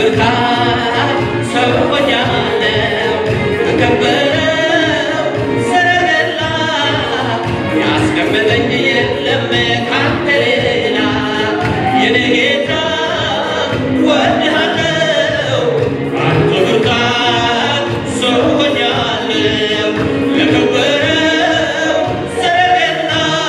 ብርታት ሰው ሆኛለሁ በከበረው ሰረገላ ያስቀመጠኝ የለም ካንተ ሌላ የኔ ጌታ ወድሃለሁ አንተ ብርታት ሰው ሆኛለሁ ለከበረው ሰረገላ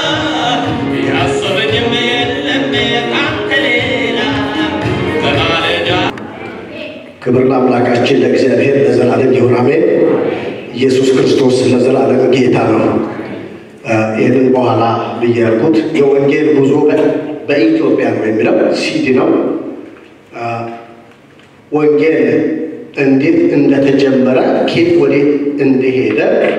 ያሰበኝም የለም ካንተ ሌላ በማለዳ ክብር ለአምላካችን ለእግዚአብሔር ለዘላለም ይሁን አሜን። ኢየሱስ ክርስቶስ ለዘላለም ጌታ ነው። እ ይህንን በኋላ ብዬ ያልኩት የወንጌል ጉዞ በ- በኢትዮጵያ ነው የሚለው ሲዲ ነው። እ ወንጌል እንዴት እንደተጀመረ ኬት ወዴት እንደሄደ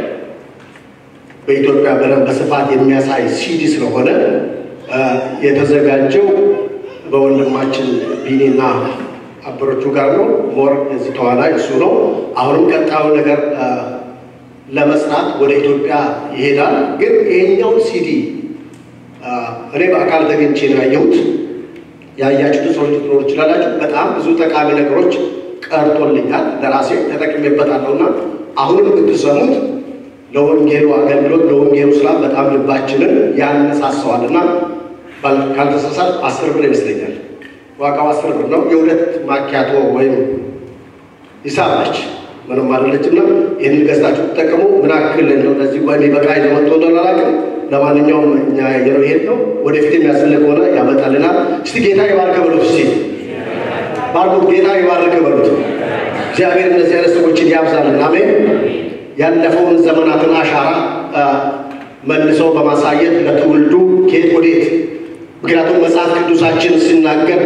በኢትዮጵያ በደንብ በስፋት የሚያሳይ ሲዲ ስለሆነ እ የተዘጋጀው በወንድማችን ቢኒና አበሮቹ ጋር ነው። ሞር የዚህ ተዋናይ እሱ ነው። አሁንም ቀጣዩ ነገር እ ለመስራት ወደ ኢትዮጵያ ይሄዳል። ግን ይሄኛውን ሲዲ እ እኔ በአካል ተገኝቼ ነው ያየሁት። ያያችሁት ሰዎች ልትኖሩ ይችላላችሁ። በጣም ብዙ ጠቃሚ ነገሮች ቀርቶልኛል፣ ለራሴ ተጠቅሜበታለሁና አሁንም ብትሰሙት ለወንጌሉ አገልግሎት ለወንጌሉ ስራ በጣም ልባችንን ያነሳሰዋልና ባል- ካልተሳሳት አስር ብር ይመስለኛል ዋጋው አስር ብር ነው። የሁለት ማኪያቶ ወይም ሂሳብ ነች፣ ምንም አይደለችና ይህንን ገዝታችሁ ተጠቀሙ። ምን ያክል ነው ለዚህ ወይ በቃ ይዞ መጥቶ እንደሆነ አላውቅም። ለማንኛውም እኛ ያየነው ይሄድ ነው። ወደፊት የሚያስፈልግ ሆነ ያመጣልናል። እስቲ ጌታ ይባርክ በሉት። እስቲ ባርኩት። ጌታ ይባርክ በሉት። እግዚአብሔር እነዚህ አይነት ሰዎችን ያብዛልን። አሜን። ያለፈውን ዘመናትን አሻራ አ፣ መልሰው በማሳየት ለትውልዱ ከየት ወዴት ምክንያቱም መጽሐፍ ቅዱሳችን ሲናገር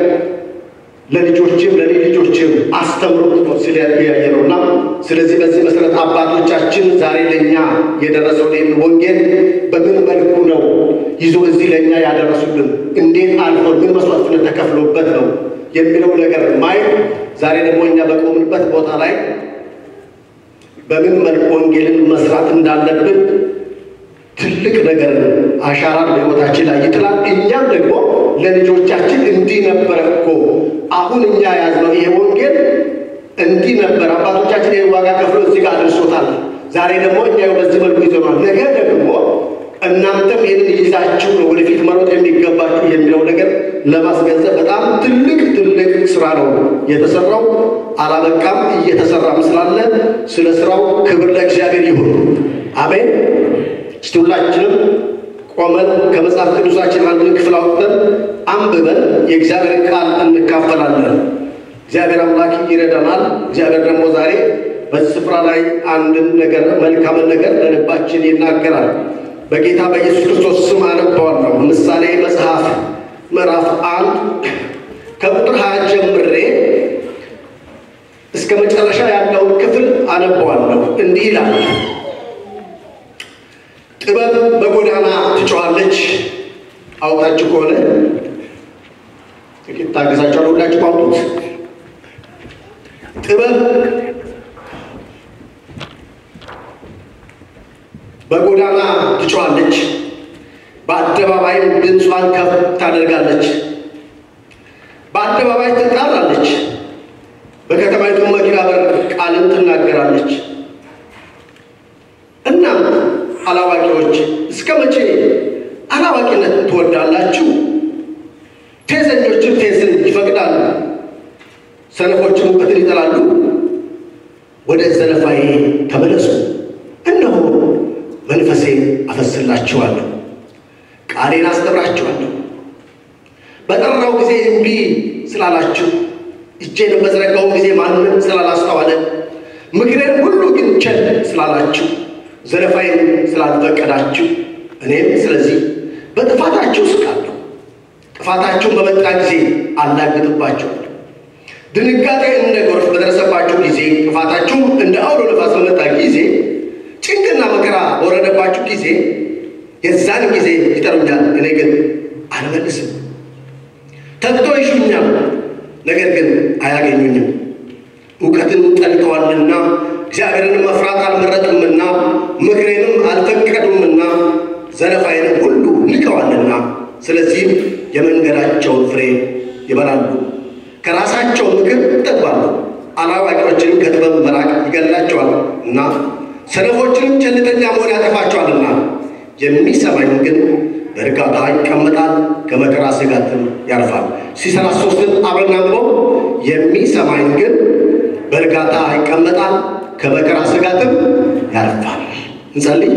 ለልጆችም ለኔ ልጆችም አስተምሩት ነው ስለ ያየ ነውና፣ ስለዚህ በዚህ መሰረት አባቶቻችን ዛሬ ለእኛ የደረሰውን ይህን ወንጌል በምን መልኩ ነው ይዞ እዚህ ለእኛ ያደረሱልን፣ እንዴት አልፎን ምን መስዋዕትነት ተከፍሎበት ነው የሚለው ነገር ማየት ዛሬ ደግሞ እኛ በቆምንበት ቦታ ላይ በምን መልኩ ወንጌልን መስራት እንዳለብን ትልቅ ነገር አሻራን በሕይወታችን ላይ ይጥላል። እኛም ደግሞ ለልጆቻችን እንዲህ ነበረ እኮ አሁን እኛ ያዝነው ይሄ ወንጌል እንዲህ ነበር፣ አባቶቻችን ይህን ዋጋ ከፍሎ እዚህ ጋር አድርሶታል። ዛሬ ደግሞ እኛ በዚህ መልኩ ይዘናል። ነገ ደግሞ እናንተም ይህንን ይዛችሁ ነው ወደፊት መሮጥ የሚገባችሁ የሚለው ነገር ለማስገንዘብ በጣም ትልቅ ትልቅ ስራ ነው የተሰራው። አላበቃም፣ እየተሰራም ስላለ ስለ ስራው ክብር ለእግዚአብሔር ይሁን። አሜን። እስቲ ሁላችንም ቆመን ከመጽሐፍ ቅዱሳችን አንድን ክፍል አውጥተን አንብበን የእግዚአብሔርን ቃል እንካፈላለን። እግዚአብሔር አምላክ ይረዳናል። እግዚአብሔር ደግሞ ዛሬ በዚህ ስፍራ ላይ አንድን ነገር መልካምን ነገር ለልባችን ይናገራል። በጌታ በኢየሱስ ክርስቶስ ስም አነባዋለሁ። ምሳሌ መጽሐፍ ምዕራፍ አንድ ከቁጥር ሀያ ጀምሬ እስከ መጨረሻ ያለውን ክፍል አነባዋለሁ። እንዲህ ይላል ጥበብ በጎዳና ትጮኻለች። አውጣችሁ ከሆነ ጥቂት ታገሳችኋለሁ። ሁላችሁ አውጡት። ጥበብ በጎዳና ትጮኻለች፣ በአደባባይም ድምጿን ከፍ ታደርጋለች። በአደባባይ ትጣራለች፣ በከተማይቱ መግቢያ በር ቃልን ትናገራለች። እናም አላዋቂዎች እስከ መቼ አላዋቂነት ትወዳላችሁ? ፌዘኞችም ፌዝን ይፈቅዳሉ፣ ሰነፎችም እውቀትን ይጠላሉ። ወደ ዘለፋዬ ተመለሱ፣ እነሆ መንፈሴን አፈስላችኋለሁ፣ ቃሌን አስተምራችኋለሁ። በጠራው ጊዜ እምቢ ስላላችሁ፣ እጄን በዘረጋው ጊዜ ማንም ስላላስተዋለ፣ ምክሬን ሁሉ ግን ቸል ስላላችሁ ዘለፋይን ስላልፈቀዳችሁ እኔም ስለዚህ በጥፋታችሁ እስቃለሁ። ጥፋታችሁን በመጣ ጊዜ አላግጥባችኋለሁ። ድንጋጤ እንደ ጎርፍ በደረሰባችሁ ጊዜ፣ ጥፋታችሁም እንደ አውሎ ነፋስ በመጣ ጊዜ፣ ጭንቅና መከራ በወረደባችሁ ጊዜ የዛን ጊዜ ይጠሩኛል፣ እኔ ግን አልመልስም። ተግቶ ይሹኛል፣ ነገር ግን አያገኙኝም። እውቀትን ጠልተዋልና እግዚአብሔርን መፍራት አልመረጡምና ምክሬንም አልፈቀዱምና ዘለፋዬንም ሁሉ ንቀዋልና፣ ስለዚህም የመንገዳቸውን ፍሬ ይበላሉ፣ ከራሳቸው ምክር ይጠግባሉ። አላዋቂዎችንም ከጥበብ መራቅ ይገድላቸዋል እና ሰነፎችንም ቸልተኛ መሆን ያጠፋቸዋልና የሚሰማኝ ግን በእርጋታ ይቀመጣል፣ ከመከራ ስጋትም ያርፋል። ሲሰራ ሶስትን አብረን አንብበው። የሚሰማኝ ግን በእርጋታ ይቀመጣል፣ ከመከራ ስጋትም ያርፋል። እንጸልይ።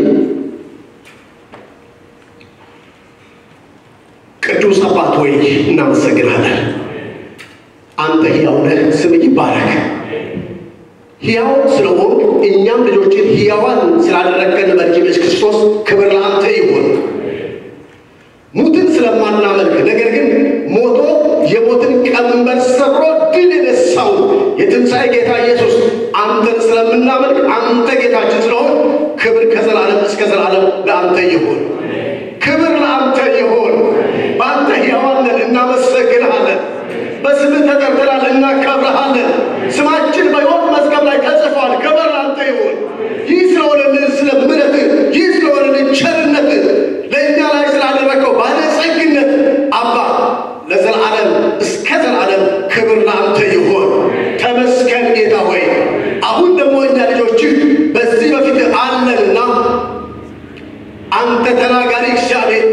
ቅዱስ አባት ሆይ እናመሰግናለን። አንተ ሕያው ነህ፣ ስምህ ይባረክ። ሕያው ስለሆን እኛም ልጆችን ሕያዋን ስላደረገን በልጅ ኢየሱስ ክርስቶስ ክብር ለአንተ ይሁን። ሙትን ስለማናመልክ ነገር ግን ሞቶ የሞትን ቀንበር ሰብሮ ድል የነሳው የትንሣኤ ጌታ ኢየሱስ አንተን ስለምናመልክ አንተ ጌታችን ስለሆን ክብር ከዘላለም እስከ ዘላለም ለአንተ ይሁን። ክብር ለአንተ ይሁን። በአንተ ሕያዋን ነን፣ እናመሰግንሃለን። በስምህ ተጠርተናል፣ እናከብረሃለን። ስማችን በሕይወት መዝገብ ላይ ተጽፏል። ክብር ለአንተ ይሁን። ይህ ስለሆነልን ስለ ምሕረትህ፣ ይህ ስለሆነልን ቸርነትህ፣ ለእኛ ላይ ስላደረገው ባለጸግነት አባ ለዘላለም እስከ ዘላለም ክብር ለአንተ ይሁን። ተመስገን ጌታ ሆይ። አሁን ደግሞ እኛ ልጆችህ በዚህ በፊት አለንና አንተ ተናጋሪ እግዚአብሔር፣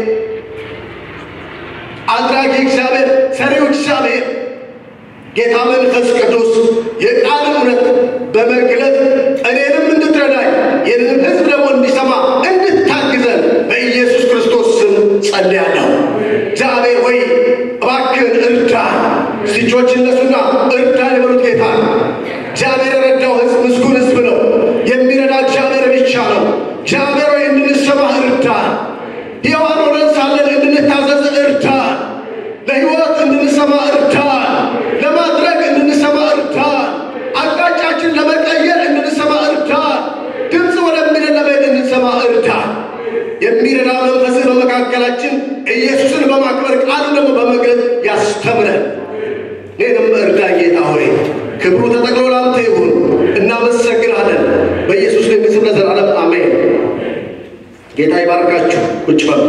አድራጊ እግዚአብሔር፣ ሰሪው እግዚአብሔር ጌታ መንፈስ ቅዱስ የቃልን እውነት በመግለጥ እኔንም እንድትረዳኝ ይህንን ሕዝብ ደግሞ እንዲሰማ እንድታግዘን በኢየሱስ ክርስቶስ ስም ጸልያለሁ። እግዚአብሔር ሆይ እባክህን እርዳ። እጆች እነሱና እርዳ የበሉት ጌታ እግዚአብሔር የረዳው ሕዝብ ምስጉን ሕዝብ ነው። የሚረዳ እግዚአብሔር ብቻ ነው። እግዚአብሔር ሆይ እንድንሰማህ እርዳ። ሕያዋን ሆነን ሳለን እንድንታዘዝ እርዳ። ለሕይወት እንድንሰማ እርዳ። ለማድረግ እንድንሰማ እርዳ። አቅጣጫችን ለመቀየር እንድንሰማ እርዳ። ድምፅ ወደሚለን ለመሄድ እንድንሰማ እርዳ። የሚረዳ መንፈስህ በመካከላችን ኢየሱስን በማክበር ቃሉን ደግሞ በመግለጥ ያስተምረን። እኔንም እርዳ ጌታ ሆይ ክብሩ ተጠቅሎ ላንተ ይሁን። እናመሰግናለን። በኢየሱስ ድንቅ ስም ለዘላለም አሜን። ጌታ ይባርካችሁ። ቁጭ በሉ።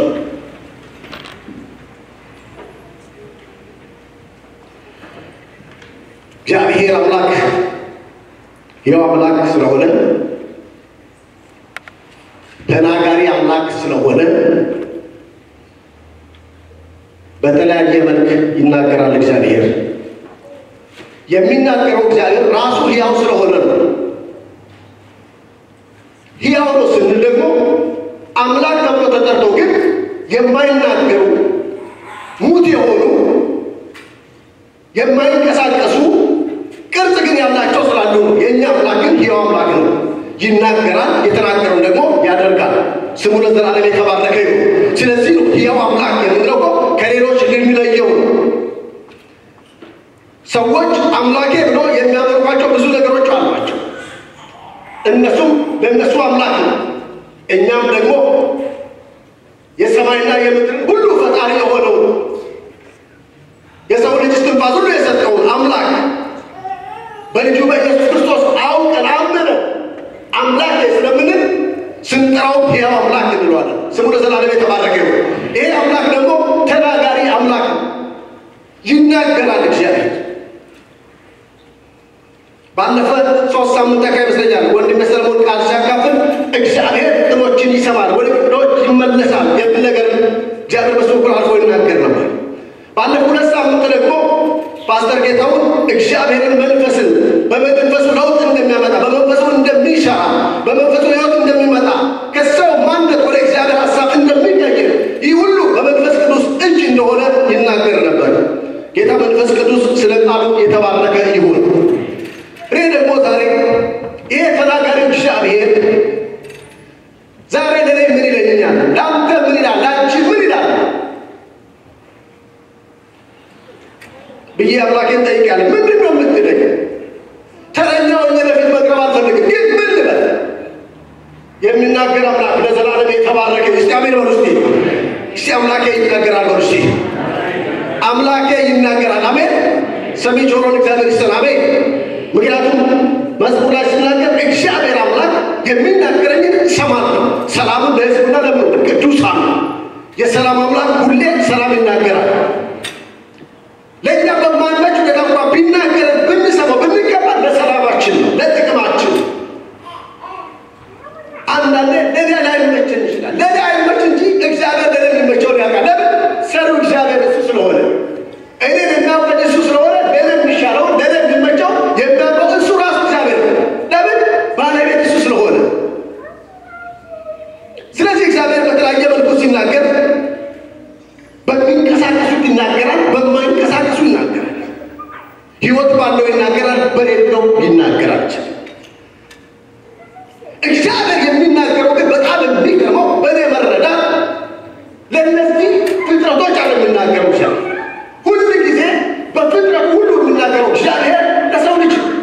እግዚአብሔር አምላክ ሕያው አምላክ ስለሆነ ተናጋሪ አምላክ ስለሆነ በተለያየ መልክ ይናገራል። እግዚአብሔር የሚናገረው እግዚአብሔር ራሱ ሕያው ስለሆነ ነው። ሕያው ነው ስንል ደግሞ አምላክ ተብሎ ተጠርተው ግን የማይናገሩ ሙት የሆኑ የማይንቀሳቀሱ ቅርጽ ግን ያላቸው ስላሉ ነው። የእኛ አምላክ ግን ሕያው አምላክ ነው። ይናገራል፣ የተናገረውን ደግሞ ያደርጋል። ስሙ ለዘላለም የተባረከ ነው። ስለዚህ ነው ሕያው አምላክ የምንለው እኮ ከሌሎች የሚለየው ነው። ሰዎች አምላኬ ብሎ የሚያመልኳቸው ብዙ ነገሮች አሏቸው። እነሱም ለእነሱ አምላክ ነው። እኛም ደግሞ የሰማይና የምድር ሁሉ ፈጣሪ የሆነው የሰው ልጅ እስትንፋስ ሁሉ የሰጠውን አምላክ በልጁ በኢየሱስ ክርስቶስ አውቀን አመነ አምላክ ስለምንል ስንጠራው ሕያው አምላክ እንለዋለን። ስሙ ለዘላለም የተባረከ ይሁን። ይሄ አምላክ ደግሞ ተናጋሪ አምላክ ነው። ይናገራል እግዚአብሔር። ባለፈ ሶስት ሳምንት አካባቢ ይመስለኛል ወንድም ሰለሞን ቃል ሲያካፍል እግዚአብሔር ቅኖችን ይሰማል፣ ወደ ቅኖች ይመለሳል የሚል ነገር እግዚአብሔር በሱ በኩል አልፎ ይናገር ነበር። ባለፈው ሁለት ሳምንት ደግሞ ፓስተር ጌታውን እግዚአብሔርን መንፈስን በመንፈሱ ለውጥ እንደሚያመጣ በመንፈሱ እንደሚሰራ በመንፈሱ ህይወት እንደሚመጣ ከሰው ማንነት ወደ እግዚአብሔር ሀሳብ እንደሚቀይር ይህ ሁሉ በመንፈስ ቅዱስ እጅ እንደሆነ ይናገር ነበር። ጌታ መንፈስ ቅዱስ ስለ ቃሉ የተባረከ ይሁን። እኔ ደግሞ ዛሬ ይሄ ተናጋሪው እግዚአብሔር ዛሬ ለእኔ ምን ይለኛል? ለአንተ ምን ይላል? ለአንቺ ምን ይላል ብዬ አምላኬን ጠይቃለሁ። ምንድን ነው የምትለኝ? ተረኛው ወደፊት መቅረብ አልፈልግም፣ ግን ምን ልበል? የሚናገር አምላክ ለዘላለም የተባረከ እስቲ አሜን በሉ እስቲ። እስቲ አምላኬ ይናገራል በሉ እስቲ። አምላኬ ይናገራል። አሜን። ሰሚ ጆሮን እግዚአብሔር ይስጠን። አሜን። ምክንያቱም መዝሙር ላይ ሲናገር እግዚአብሔር አምላክ የሚናገረኝን እሰማለሁ፣ ሰላምን ለሕዝቡና ለምድር ቅዱሳን። የሰላም አምላክ ሁሌ ሰላም ይናገራል። ለእኛ በማንመች ሁኔታ እንኳ ሕይወት ባለው ይናገራል፣ በሌለው ሊናገር አይችልም። እግዚአብሔር የሚናገረው ግን በጣም የሚገርመው በእኔ መረዳት ለእነዚህ ፍጥረቶች አለ የሚናገረው እግዚአብሔር ሁሉ ጊዜ በፍጥረቱ ሁሉ የሚናገረው እግዚአብሔር ለሰው ልጅ ነው።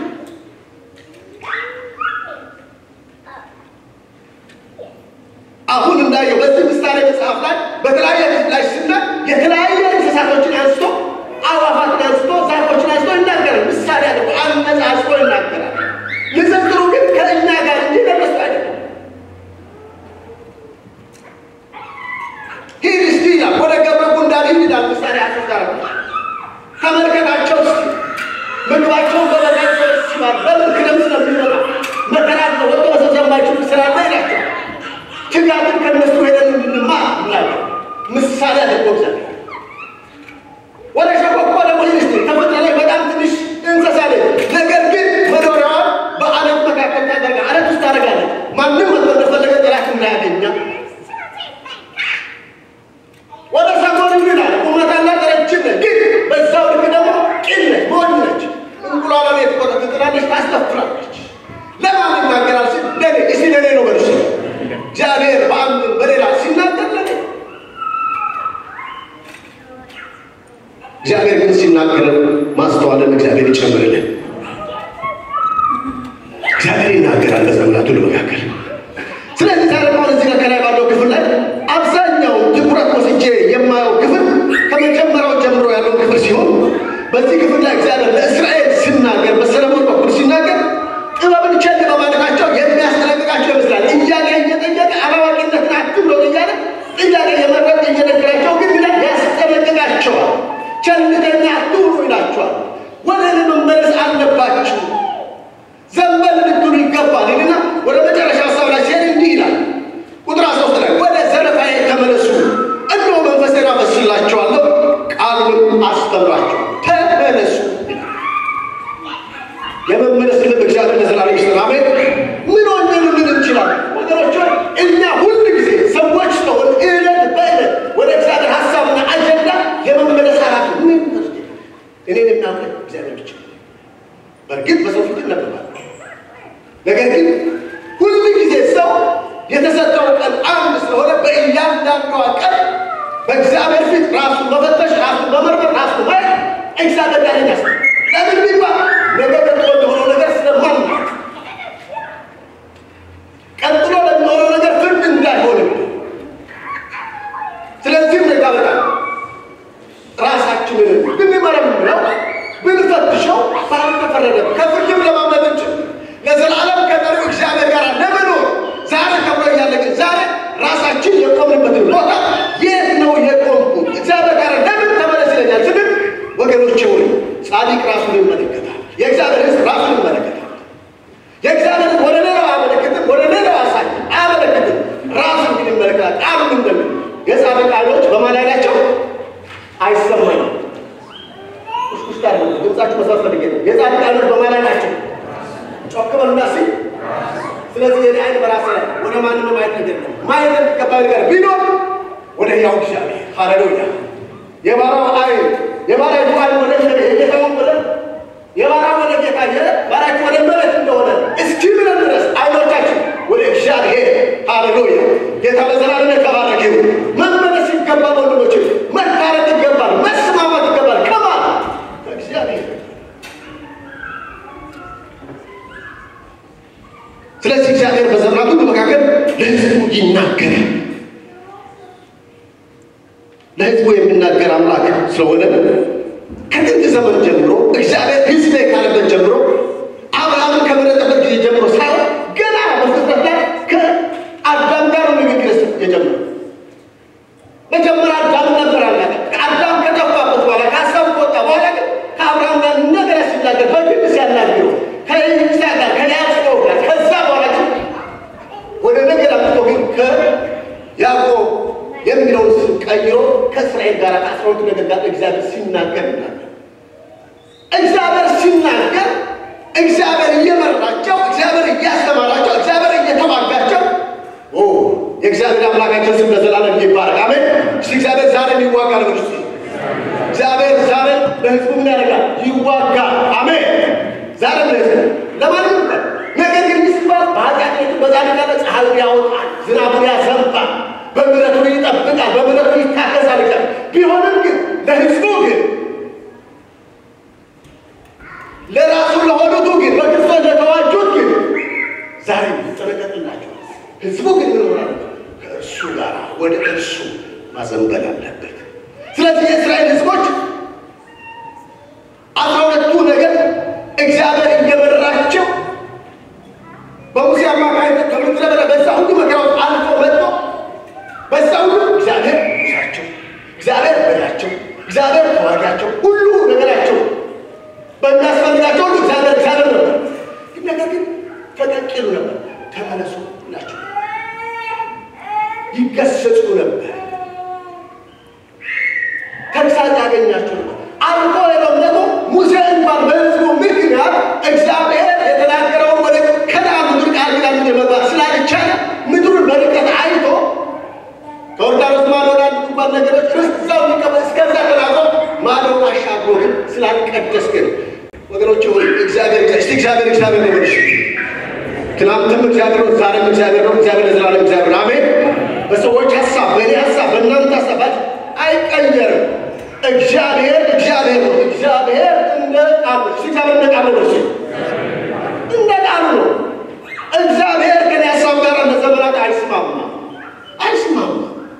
አሁን እንዳየው በዚህ ምሳሌ መጽሐፍ ላይ በተለያየ ላይ ስና የተለያየ እንስሳቶችን አንስቶ አዋፋትን አንስቶ ዛፎችን አንስቶ ይናገራል። ምሳሌ አድርጎ አነጻጽሮ ይናገራል። ንጽጽሩ ግን ከእኛ ጋር እንጂ ለነሱ አይደለም። ሂድ እስቲ ይላል፣ ወደ ገብረ ጉንዳን ሂድ ይላል። ምሳሌ አስጋር ተመልከታቸው እስቲ ምግባቸውን በበጋይ ሰበስባል። በምን ክረምት ስለሚመጣ መከራ ወጥቶ መሰብሰብ የማይችሉ ስላለ ይላቸዋል። ትጋትን ከነሱ ሄደን እንድንማር ይላል። ምሳሌ አድርጎ እግዚአብሔር ወደ ሸኮኮ ደግሞ ሂድ እስቲ ተፈጥሮ ላይ በጣም ትንሽ እንስሳ ነች። ነገር ግን መኖሪያዋ በአለት መካከል ታደርጋ አለት ውስጥ ታደርጋለች። ማንም መጥቶ እንደፈለገ ጠላት እንዳያገኛ ወደ ሰጎን ይላል። ቁመት አላት፣ ረጅም ነች፣ ግን በዛው ልክ ደግሞ ቂል ነች፣ ሞኝ ነች። እንቁላሏ ቤት ቆጠ ትጥላለች፣ ታስተፍራለች። ለማን ይናገራል ሲል ለኔ እስቲ ለኔ ነው መልሱ። እግዚአብሔር በአንድ በሌላ ሲናገር ለኔ እግዚአብሔር ግን ሲናገረን ማስተዋልን እግዚአብሔር ይጨምርልን። እግዚአብሔር ይናገራል በዘመናት ሁሉ መካከል። ስለዚህ ዛሬ አሁን እዚህ ጋር ከላይ ባለው ክፍል ላይ አብዛኛው ትኩረት ወስጄ የማየው ክፍል ከመጀመሪያው ጀምሮ ያለው ክፍል ሲሆን በዚህ ክፍል ላይ እግዚአብሔር ለእስራኤል ሲናገር በሰለሞን በኩል ሲናገር ጥበብን ቸል በማለታቸው የሚያስጠነቅቃቸው ይመስላል። እያለ እየጠየቀ አላዋቂነትን አትብሎን እያለ ጥያቄ የመረጥ እየነገራቸው ግን ብላ ያስጠነቅቃቸዋል። ቸልተኛ አትሁኑ ይላቸዋል። ወደ እኔ መመለስ አለባችሁ ዘንበል ልትሉ ይገባል ይልና ወደ መጨረሻ ሀሳብ ላይ ሲሄድ እንዲህ ይላል። ቁጥር ሶስት ላይ ወደ ዘረፋዬ ተመለሱ፣ እነሆ መንፈሴን አፈስላችኋለሁ፣ ቃሉን አስተምራችሁ ተመለሱ። የመመለስ ልብ እግዚአብሔር ለዘላለም ይስጠን። አሜን። ምን ሆኜ ልንል እንችላለን ወገኖች? እኛ ሁል ጊዜ ሰዎች ስለሆን ዕለት በዕለት ወደ እግዚአብሔር ሀሳብና አጀንዳ የመመለስ ኃላፊ ምን እኔን የሚያውቀኝ እግዚአብሔር ብቻ ነው። በእርግጥ በሰው ፊት ይነበባል። ነገር ግን ሁል ጊዜ ሰው የተሰጠው ቀን አንድ ስለሆነ በእያንዳንዷ ቀን በእግዚአብሔር ፊት ራሱን መፈተሽ፣ ራሱን መመርመር፣ ራሱን ማየት እግዚአብሔር ጋር ያስ ለምን ቢባል ነገ ቀጥሎ ለሆነው ነገር ስለማን ቀጥሎ ለሚሆነው ነገር ፍርድ እንዳይሆን ስለዚህም ነጋ በጣም ራሳችንን ብንመረምረው ብንፈትሸው ባልተፈረደም ከፍርድም ለማምለጥ እንችል ለዘላለም ከጠሪው እግዚአብሔር ጋር ለመኖር ዛሬ ከብሮ እያለ ግን ዛሬ ራሳችን የቆምንበትን ቦታ የት ነው የቆምኩት? እግዚአብሔር ጋር ለምን ተመለስ ይለኛል ስንል ወገኖቼ ሆይ ጻድቅ ራሱን ይመለከታል። የእግዚአብሔር ሕዝብ ራሱን ይመለከታል። የእግዚአብሔር ሕዝብ ወደ ሌላው አያመለክትም፣ ወደ ሌላው አሳይ አያመለክትም። ራሱን ግን ይመለከታል። ቃሉን እንደምን የጻድቅ ዓይኖች በማን ላይ ናቸው? አይሰማኝም ውስጥ ያለ ድምጻችሁ መስማት ፈልጌ ነው። የጻድቅ ዓይኖች በማን ላይ ናቸው? ጮክ በሉና እስኪ። ስለዚህ የኔ ዓይን በራሴ ላይ ወደ ማንም ማየት አይደለም። ማየት የሚገባ ነገር ቢኖር ወደ ሕያው እግዚአብሔር ሃሌሉያ። የባሪያው ዓይን የባሪያው ዓይን ወደ የጌታውን ወደ የባሪያው ወደ ጌታ የባሪያው ወደ መሬት እንደሆነ እስኪ ብለን ድረስ ዓይኖቻችን ወደ እግዚአብሔር ሃሌሉያ። ጌታ ለዘላለም የተባረከ ይሁን። መመለስ ይገባል ወንድሞች፣ መታረቅ ይገባል፣ መስማማት ይገባል። ከማን ከእግዚአብሔር ስለዚህ እግዚአብሔር በዘመናት ሁሉ መካከል ለሕዝቡ ይናገራል። ለሕዝቡ የሚናገር አምላክ ስለሆነ ከጥንት ዘመን ጀምሮ እግዚአብሔር ሕዝቤ ካለበት ጀምሮ አብርሃምን ከመረጠበት ጊዜ ጀምሮ ሳይሆን ገና በፍጥረት ላይ ከአዳም ጋር ንግግር የጀመረው መጀመሪያ አዳም ነበር አለ። አዳም ከጠፋበት በኋላ ከሀሳቡ ከወጣ በኋላ ግን ከአብርሃም ጋር ነገር ሲናገር በግድ ሲያናግረው ከይስሐቅ ጋር ከያዕቆብ ጋር ከዛ በኋላ ግን ወደ ነገር አምጥቶ ግን ከያዕቆብ የሚለውን ስም ቀይሮ ከእስራኤል ጋር ከአስራ ሁለቱ ነገድ ጋር እግዚአብሔር ሲናገር ይላል። እግዚአብሔር ሲናገር እግዚአብሔር እየመራቸው እግዚአብሔር እያስተማራቸው እግዚአብሔር እየተዋጋቸው ኦ የእግዚአብሔር አምላካችን ስም ለዘላለም ይባረክ። አሜን። እስቲ እግዚአብሔር ዛሬ ይዋጋል። ወደ እግዚአብሔር ዛሬ ለሕዝቡ ምን ያደርጋል? ይዋጋል። ለራሱ ለሆኑቱ ግን በክርስቶስ ለተዋጁት ግን ዛሬ ይጠነቀቅላቸው። ህዝቡ ግን ምን ሆናል? ከእርሱ ጋር ወደ እርሱ ማዘንበል አለበት። ስለዚህ የእስራኤል ህዝቦች አስራ ሁለቱ ነገር እግዚአብሔር እየመራቸው በሙሴ አማካኝነት ከምድረ በዳ በዛ ሁሉ መከራ ውስጥ አልፎ መጥቶ በዛ ሁሉ እግዚአብሔር ይዛቸው፣ እግዚአብሔር በላቸው፣ እግዚአብሔር ተዋጊያቸው፣ ሁሉ ነገራቸው በሚያስፈልጋቸው ሁሉ እግዚአብሔር እግዚአብሔር ነበር። ግን ነገር ግን ፈቀቅ ይሉ ነበር። ተመለሱ ናቸው ይገሰጹ ነበር። ተግሳጽ ያገኛቸው ነበር። አልፎ ሄደው ደግሞ ሙሴ እንኳን በህዝቡ ምክንያት እግዚአብሔር የተናገረውን ወደ ከነዓን ምድር ቃል ኪዳን ምድር መግባት ስላልቻለ ምድሩን በርቀት አይቶ ከዮርዳኖስ ማዶ ወዳሉ እንኳን ነገሮች ርስት እዛው ሊቀበል እስከዛ ተናግሮ ማዶውን አሻግሮ ግን ስላልቀደስ ግን ወገኖች ሆይ እግዚአብሔር እስቲ እግዚአብሔር እግዚአብሔር ነው በልሽ ትናንትም እግዚአብሔር ነው፣ ዛሬም እግዚአብሔር ነው። እግዚአብሔር ለዘላለም እግዚአብሔር አሜን። በሰዎች ሀሳብ፣ በእኔ ሀሳብ፣ በእናንተ ሀሳባት አይቀየርም። እግዚአብሔር እግዚአብሔር ነው። እግዚአብሔር እንደ ቃሉ እስቲ እግዚአብሔር እንደ ቃሉ ነው። እስቲ እንደ ቃሉ ነው። እግዚአብሔር ከኔ ሀሳብ ጋር ለዘመናት አይስማማ አይስማማ።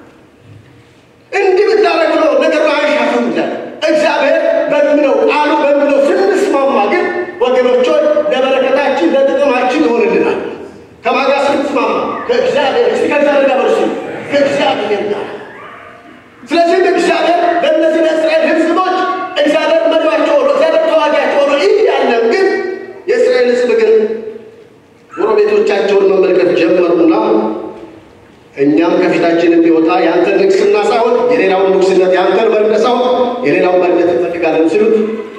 እንዲህ ብታደርግ ነው ነገሩ አይሻፍም። እግዚአብሔር በሚለው ቃሉ በሚለው ስንስማማ ግን ወገኖች ሆይ ለበረከታችን ለጥቅማችን ይሆንልናል። ከማጋ ስንስማማ ከእግዚአብሔር እስቲ ከእግዚአብሔር ጋር በርሱ ከእግዚአብሔር ጋር ስለዚህም እግዚአብሔር ለእነዚህ ለእስራኤል ሕዝቦች እግዚአብሔር መሪያቸው ሆኖ እግዚአብሔር ተዋጊያቸው ሆኖ እያለም ግን የእስራኤል ሕዝብ ግን ጎረቤቶቻቸውን መመልከት ጀመሩና እኛም ከፊታችን የሚወጣ የአንተን ንግስና ሳይሆን የሌላውን ንጉስነት የአንተን መሪነት ሳይሆን የሌላውን መሪነት እንፈልጋለን ሲሉት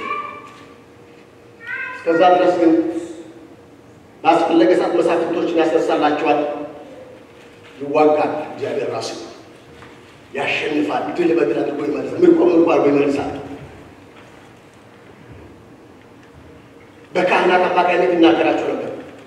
እስከዛ ድረስ ግን ባስፈለገ ሰዓት መሳፍንቶችን ያስነሳላቸዋል። ይዋጋል። እግዚአብሔር ራሱ ያሸንፋል። ድል በድል አድርጎ ይመልሳል። ምርኮ ምርኮ አድርጎ ይመልሳል። በካህናት አማካኝነት ይናገራቸው ነበር።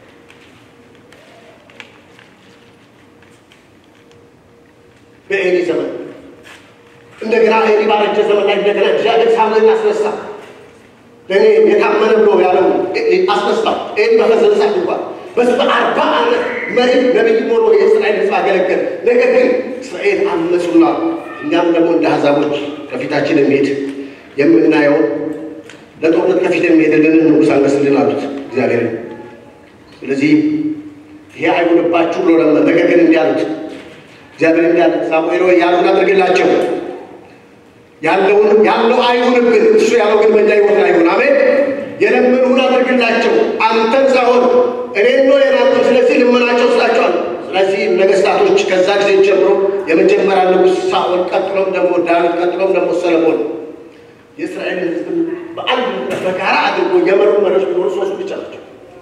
በኤሊ ዘመን እንደገና ኤሊ ባረጀ ዘመን ላይ እንደገና እግዚአብሔር ሳሙኤልን አስነሳ። ለእኔ የታመነ ብሎ ያለው አስነሳ። ኤሊ በፈዘዘ ሰዓት እንኳን በሱ በአርባ ዓመት መሪ ነቢይ ሆኖ የእስራኤል ሕዝብ አገለገል። ነገር ግን እስራኤል አመፁና እኛም ደግሞ እንደ አሕዛቦች ከፊታችን የሚሄድ የምናየውን ለጦርነት ከፊት የሚሄድልንን ንጉሥ አንገስልን አሉት እግዚአብሔር። ስለዚህ ይሄ አይሁንባችሁ ብሎ ለመ ነገር ግን እንዲህ አሉት እግዚአብሔር እንዲህ አለ ሳሙኤል ሆይ ያሉን አድርግላቸው ያለውን ያለው አይሁንብን እሱ ያለው ግን በእኛ ሕይወት አይሁን አሜን የለመኑን አድርግላቸው አንተን ሳይሆን እኔን ነው የናቁ ስለዚህ ልመናቸው ስላቸዋል ስለዚህ ነገስታቶች ከዛ ጊዜ ጀምሮ የመጀመሪያ ንጉሥ ሳኦል ቀጥሎም ደግሞ ዳዊት ቀጥሎም ደግሞ ሰለሞን የእስራኤልን ህዝብ በአንድ በጋራ አድርጎ የመሩ መሪዎች ቢኖሩ ሶስቱ ብቻ ናቸው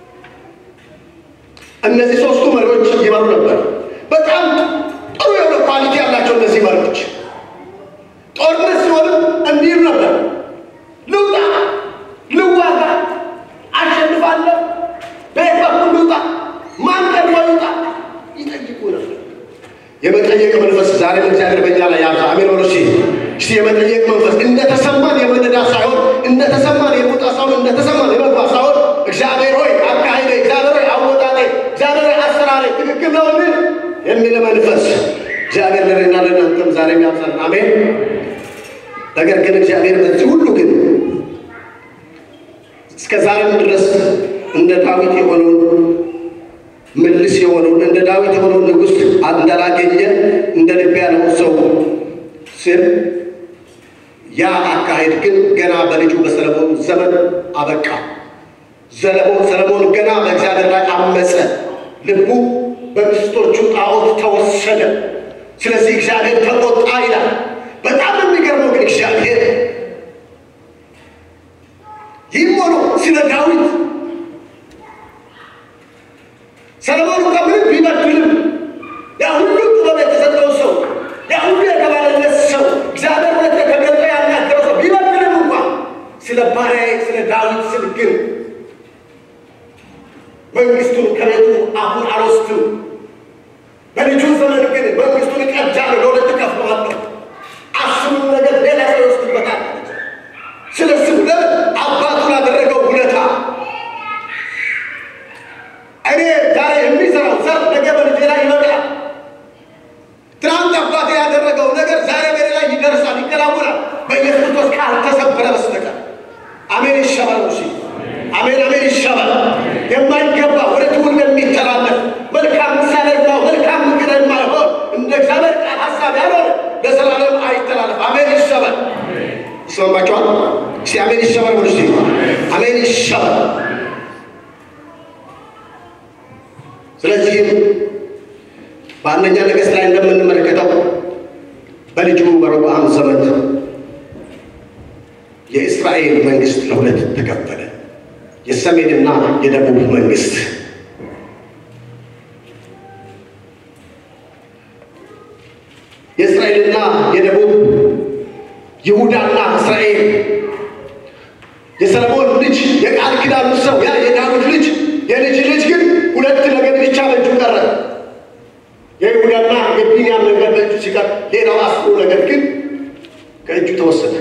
እነዚህ ሶስቱ መሪዎች ይመሩ ነበር በጣም ጥሩ የሆነ ኳሊቲ ያላቸው እነዚህ መሪዎች ጦርነት ሲሆን እንዲሉ ነበር ልውጣ ልዋጋ አሸንፋለሁ በየት በኩል ልውጣ ማን ቀድሞ ልውጣ ይጠይቁ ነበር የመጠየቅ መንፈስ ዛሬም እግዚአብሔር በእኛ ላይ ያብዛ አሜን ወሎ እስቲ የመጠየቅ መንፈስ እንደተሰማን የመነዳት ሳይሆን እንደተሰማን የመውጣ ሳይሆን እንደተሰማን የመግባት ሳይሆን እግዚአብሔር ሆይ አካሄደ እግዚአብሔር ሆይ አወጣጤ እግዚአብሔር ሆይ አሰራሬ ትክክል ነው የሚል መንፈስ እግዚአብሔር ለእኔና ለእናንተም ዛሬም ያብዛል አሜን ነገር ግን እግዚአብሔር በዚህ ሁሉ ግን እስከ ዛሬም ድረስ እንደ ዳዊት የሆነውን ምልስ የሆነውን እንደ ዳዊት የሆነውን ንጉሥ እንዳላገኘ እንደ ልብ ያለው ሰው ስል ያ አካሄድ ግን ገና በልጁ በሰለሞን ዘመን አበቃ። ሰለሞን ሰለሞን ገና በእግዚአብሔር ላይ አመፀ። ልቡ በሚስቶቹ ጣዖት ተወሰደ። ስለዚህ እግዚአብሔር ተቆጣ ይላል። በጣም የሚገርመው ግን እግዚአብሔር ይህም ሆኖ ስለ ዳዊት ሰለሞን ከምንም ቢበድልም ያ ሁሉ ጥበብ የተሰጠው ሰው ያ ሁሉ የተባለለት ሰው እግዚአብሔር ሁለት ተገለጠ ያናገረው ሰው ቢበድልም እንኳን ስለ ባሪያዬ ስለ ዳዊት ስል ግን መንግስቱን ከቤቱ አሁን አልወስድም። በልጁ ዘመን ግን መንግስቱን እቀዳለሁ፣ ለሁለት እከፍለዋለሁ። አስሩን ነገር ሌላ ሰው ይወስድበታል። ስለ ስም ለምን አባቱ ላደረገው ውለታ አሜን ይሸባል ነው ሲ አሜን አሜን ይሸባል። የማይገባ ወደ ትውልድ የሚተላለፍ መልካም ምሳሌ ነው መልካም ምክር የማይሆን እንደ እግዚአብሔር ቃል ሀሳብ ያልሆነ ለዘላለም አይተላለፍ። አሜን ይሸባል። ይስማማችኋል? እስቲ አሜን ይሸባል ወደ ሲ አሜን ይሸባል። ስለዚህም በአንደኛ ነገሥት ላይ እንደምንመለከተው በልጁ በሮብዓም ዘመን የእስራኤል መንግስት ለሁለት ተከፈለ። የሰሜንና የደቡብ መንግስት። የእስራኤልና የደቡብ ይሁዳና እስራኤል የሰለሞን ልጅ የቃል ኪዳኑ ሰው ያ የዳዊት ልጅ የልጅ ልጅ ግን ሁለት ነገር ብቻ በእጁ ቀረ። የይሁዳና የቢንያም ነገር በእጁ ሲቀር ሌላው አስሩ ነገር ግን ከእጁ ተወሰደ።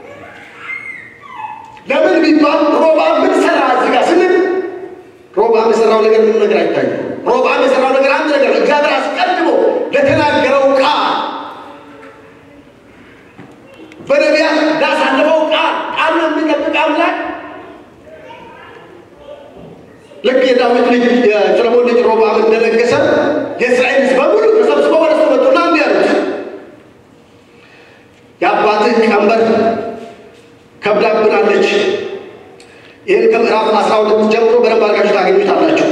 ለምን ቢባል ሮብዓም ምን ሰራ? እዚህ ጋር ስንል ሮብዓም የሰራው ነገር ምን ነገር አይታይም። ሮብዓም የሰራው ነገር አንድ ነገር ነው። እግዚአብሔር አስቀድሞ ለተናገረው ቃል በነቢያት ላሳለፈው ቃል ቃል የሚጠብቅ አምላክ ልክ የዳዊት ልጅ የሰለሞን ልጅ ሮብዓም እንደነገሰ የእስራኤል ሕዝብ በሙሉ ተሰብስበው ወደ እሱ መጡና እንዲህ አሉት፣ የአባትህ ቀንበር ከብዳብናለች። ይህን ከምዕራፍ አስራ ሁለት ጀምሮ በደንብ አድርጋችሁ ታገኙታላችሁ።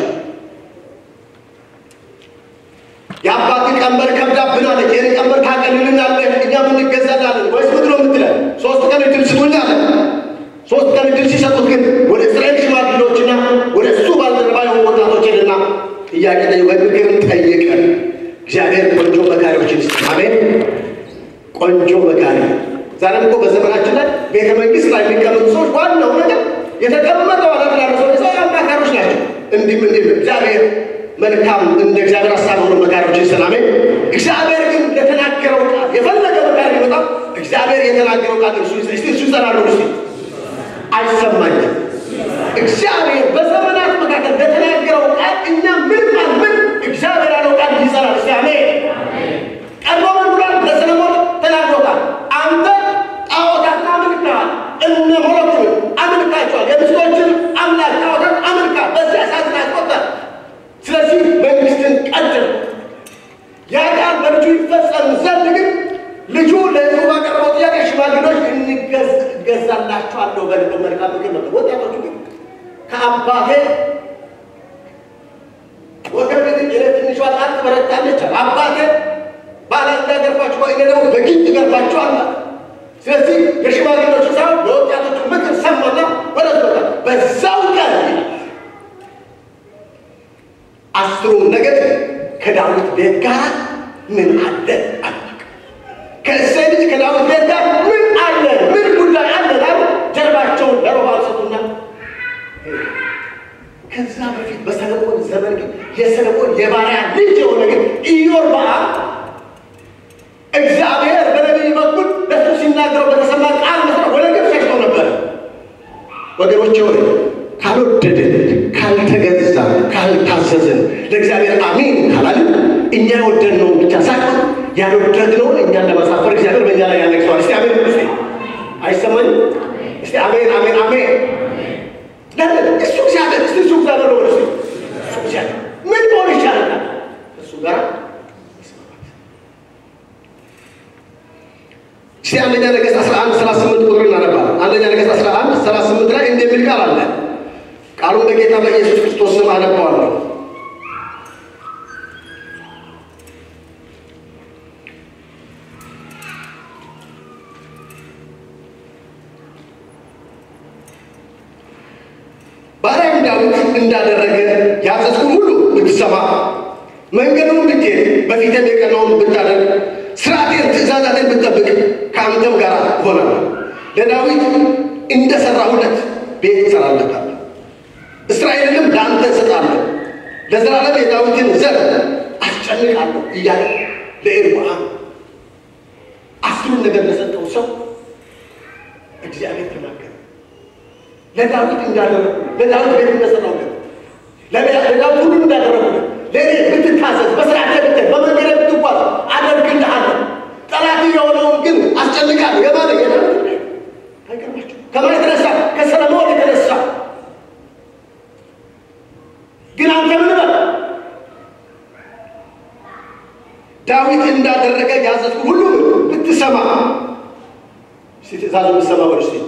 የአባትህ ቀንበር ከብዳብናለች። ይህን ቀንበር ታቀልልናለህ፣ እኛም እንገዛላለን ወይስ ምንድን ነው የምትለን? ሶስት ቀን እድል ስጡኝ አለ። ሶስት ቀን እድል ሲሰጡት ግን ወደ እስራኤል ሽማግሌዎችና ወደ እሱ ባልደረባ የሆኑ ወጣቶች ሄድና ጥያቄ ጠየቀ፣ ምክርን ጠየቀ። እግዚአብሔር ቆንጆ መካሪዎችን ይስጥ። አሜን። ቆንጆ መካሪ ዛሬም እኮ በዘመናችን ላይ ቤተ መንግስት ላይ የሚቀመጡ ሰዎች ዋናው ነገር የተቀመጠው አላፍላለ ሰው ሰው አማካሪዎች ናቸው። እንዲህም እንዲህም እግዚአብሔር መልካም እንደ እግዚአብሔር ሀሳብ ሆኖ መካሪዎችን ሰላሜ እግዚአብሔር ግን ለተናገረው ቃል የፈለገ መካሪ ቢመጣ እግዚአብሔር የተናገረው ቃል እርሱ እሱ እሱ ይጸናሉ እሱ አይሰማኝም። እግዚአብሔር በዘመናት መካከል ለተናገረው ቃል እኛ ምን ቃል ምን እግዚአብሔር ያለው ቃል ይጸናል። እስቲ አሜን። ቀድሞ ምን ብሏል? ለሰለሞን ተናግሮታል። አንተ ጣዖታት አምልከሃል፣ እነ ሞሎክን አምልካቸዋል፣ የሚስቶችን አምላክ ጣዖታት አምልካ፣ በዚያ እሳትን አስቆጠር። ስለዚህ መንግስትን ቀድር። ያ ቃል በልጁ ይፈጸም ዘንድ ግን ልጁ ለህዝቡ ባቀረበው ጥያቄ ሽማግሌዎች እገዛላችኋለሁ በልበ መልካም ምክር ነበር። ወጣቶቹ ግን ከአባቴ ወገብ ግን የኔ ትንሿ ጣት ትበረታለች አለ። አባቴ ባላንዳ ገርፋችሁ እኔ ደግሞ በጊንጥ ገርፋችኋል አለ። ስለዚህ የሽማግሌዎቹ ሳይሆን የወጣቶቹ ምክር ሰማና ወደት መጣ። በዛው ቀን አስሩም ነገድ ከዳዊት ቤት ጋር ምን አለ አላውቅም። ከእሴይ ልጅ ከዳዊት ቤት ጋር ምን አለ ምን ጉዳይ አለ ላሉ ጀርባቸውን ለሮብዓም ሰጡና ከዛ በፊት በሰለሞን ዘመን ግን የሰለሞን የባሪያ ልጅ የሆነ ግን ኢዮርብዓም እግዚአብሔር በነቢይ በኩል ለሱ ሲናገረው በተሰማ ቃል መሰረት ወደ ግብፅ ሸሽቶ ነበረ። ወገኖቼ ሆይ ካልወደድን፣ ካልተገዛን፣ ካልታዘዝን ለእግዚአብሔር አሜን ካላልን እኛ የወደድነውን ብቻ ሳይሆን ያልወደድነውን እኛን ለማሳፈር እግዚአብሔር በእኛ ላይ ያነግሰዋል። እስቲ አሜን ስ አይሰማኝም? እስቲ አሜን አሜን አሜን። ለምን እሱ እግዚአብሔር እስቲ እሱ እግዚአብሔር ነው። እሱ እሱ እግዚአብሔር ምን ሆን ይቻላል እሱ ጋር እስቲ አንደኛ ነገሥት 11 38 ቁጥር እናነባለን። አንደኛ ነገሥት 11 38 ላይ እንዲህ የሚል ቃል አለ። ቃሉን በጌታ በኢየሱስ ክርስቶስ ስም አነባዋለሁ። ባሪያም ዳዊት እንዳደረገ ያዘዝኩህን ሁሉ ብትሰማ መንገዱን ብትሄድ በፊትም የቀናውን ብታደርግ ስርዓቴን ትእዛዛትን ብትጠብቅ ከአንተም ጋር እሆናለሁ። ለዳዊት እንደሰራሁለት ቤት እሰራለታለሁ፣ እስራኤልንም ለአንተ እሰጣለሁ፣ ለዘላለም የዳዊትን ዘር አስጨንቃለሁ እያለ ለኢዮርብዓም አስሩን ነገር ለሰጠው ሰው እግዚአብሔር ተናገረ። ለዳዊት እንዳደረጉ ለዳዊት ቤት እንደሰራሁለት ለዳዊት ሁሉ እንዳደረጉለት ለእኔ ብትታዘዝ በስርዓቴ ብትሄድ በመንገዴ ብትጓዝ አደርግልሃለሁ። ጠላት የሆነውን ግን አስጨንቃለሁ። የማለ አይገርማችሁ? ከማን የተነሳ ከሰለሞን ዳዊት እንዳደረገ ያዘዝኩ ሁሉ ብትሰማ እስቲ ትእዛዙ ብትሰማ በሉ እስቲ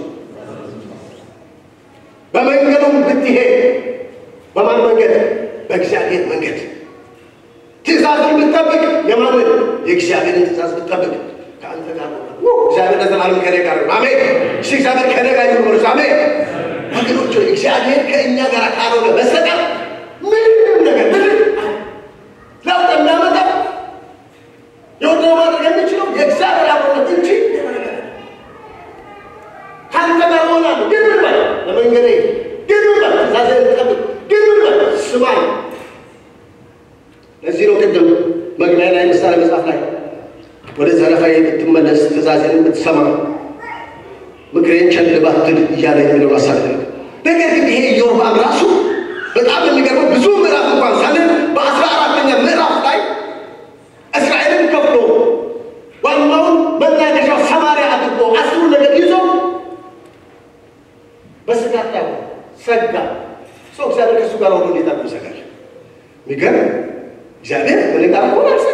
በመንገዱም ብትሄድ በማን መንገድ? በእግዚአብሔር መንገድ ትእዛዝን ብትጠብቅ የማንን? የእግዚአብሔርን ትእዛዝ ብትጠብቅ ከአንተ ጋር ነው። እግዚአብሔር ለዘላለም ከኔ ጋር ነው። አሜን። እሺ እግዚአብሔር ከኔ ጋር ይሁን በሉ። አሜን። ወገኖች ሆይ እግዚአብሔር ከእኛ ጋር ካልሆነ በስተቀር ምንም ነገር ምንም ለውጥ የሚያመጣ የወደው ማድረግ የሚችለው የእግዚአብሔር አብሮነት እንጂ ሌላ ነገር አይደለም። ከአንተ ጋር እሆናለሁ ግን ምን በል ለመንገዴ ግን ምን በል ትእዛዝህን ጠብቅ ግን ምን በል ስማኝ ለዚህ ነው ቅድም መግቢያ ላይ ምሳሌ መጽሐፍ ላይ ወደ ዘረፋዬ ብትመለስ ትእዛዜን ብትሰማ ምክሬን ቸል ባትል እያለ የሚለው ሀሳብ ነው። ነገር ግን ይሄ ኢዮርብዓም ራሱ በጣም የሚገርመው ብዙ ምዕራፍ እንኳን ሳለን በአስራ አራተኛ ምዕራፍ ላይ እስራኤልን ከፍሎ ዋናውን መናገሻው ሰማሪያ አድርጎ አስሩ ነገር ይዞ በስጋት ላይ ሆነ። ሰጋ። ሰው እግዚአብሔር ከእሱ ጋር ሆኖ እንዴት አድርጎ ይሰጋል? የሚገርም እግዚአብሔር ከእኔ ጋር ሆኖ አልሰጋም።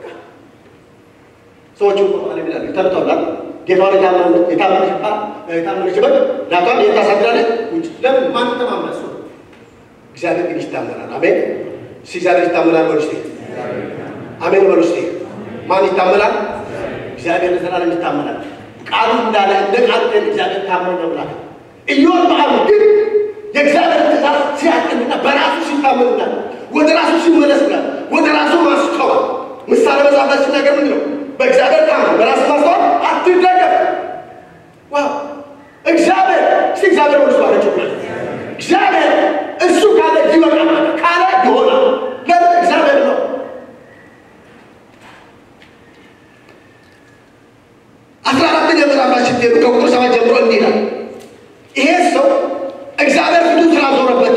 ሰዎቹ እኮ ማለት ይላሉ ይተርተውላል። ጌታዋን የታመነች የታመነች የታመነች በግ ናቷን የት ታሳድራለች? ውጭ። ለምን? ማን ተማምነ? እሱ እግዚአብሔር ግን ይታመናል። አሜን። እስኪ እግዚአብሔር ይታመናል በሉ እስኪ። አሜን በሉ እስኪ። ማን ይታመናል? እግዚአብሔር ለዘላለም ይታመናል። ቃሉ እንዳለ እንደ ቃሉ ግን እግዚአብሔር ታመን ነው ብላል። ኢዮርብዓም ግን የእግዚአብሔር ትእዛዝ ሲያቀንና በራሱ ሲታመንና ወደ ራሱ ሲመለስና ወደ ራሱ ማስተዋል ምሳሌ መጽሐፍ ላይ ሲናገር ምንድን ነው? በእግዚአብሔር ታመን፣ በራሱ ማስተዋል አትደገፍ። ዋው እግዚአብሔር እስቲ እግዚአብሔር ወደ ባለችው እግዚአብሔር እሱ ካለ ይበቃል፣ ካለ ይሆናል። ለምን እግዚአብሔር ነው። አስራ አራተኛ ምዕራፍ ላይ ስትሄዱ ከቁጥር ሰባት ጀምሮ እንዲህ ይላል። ይሄ ሰው እግዚአብሔር ፊቱ ስላዞረበት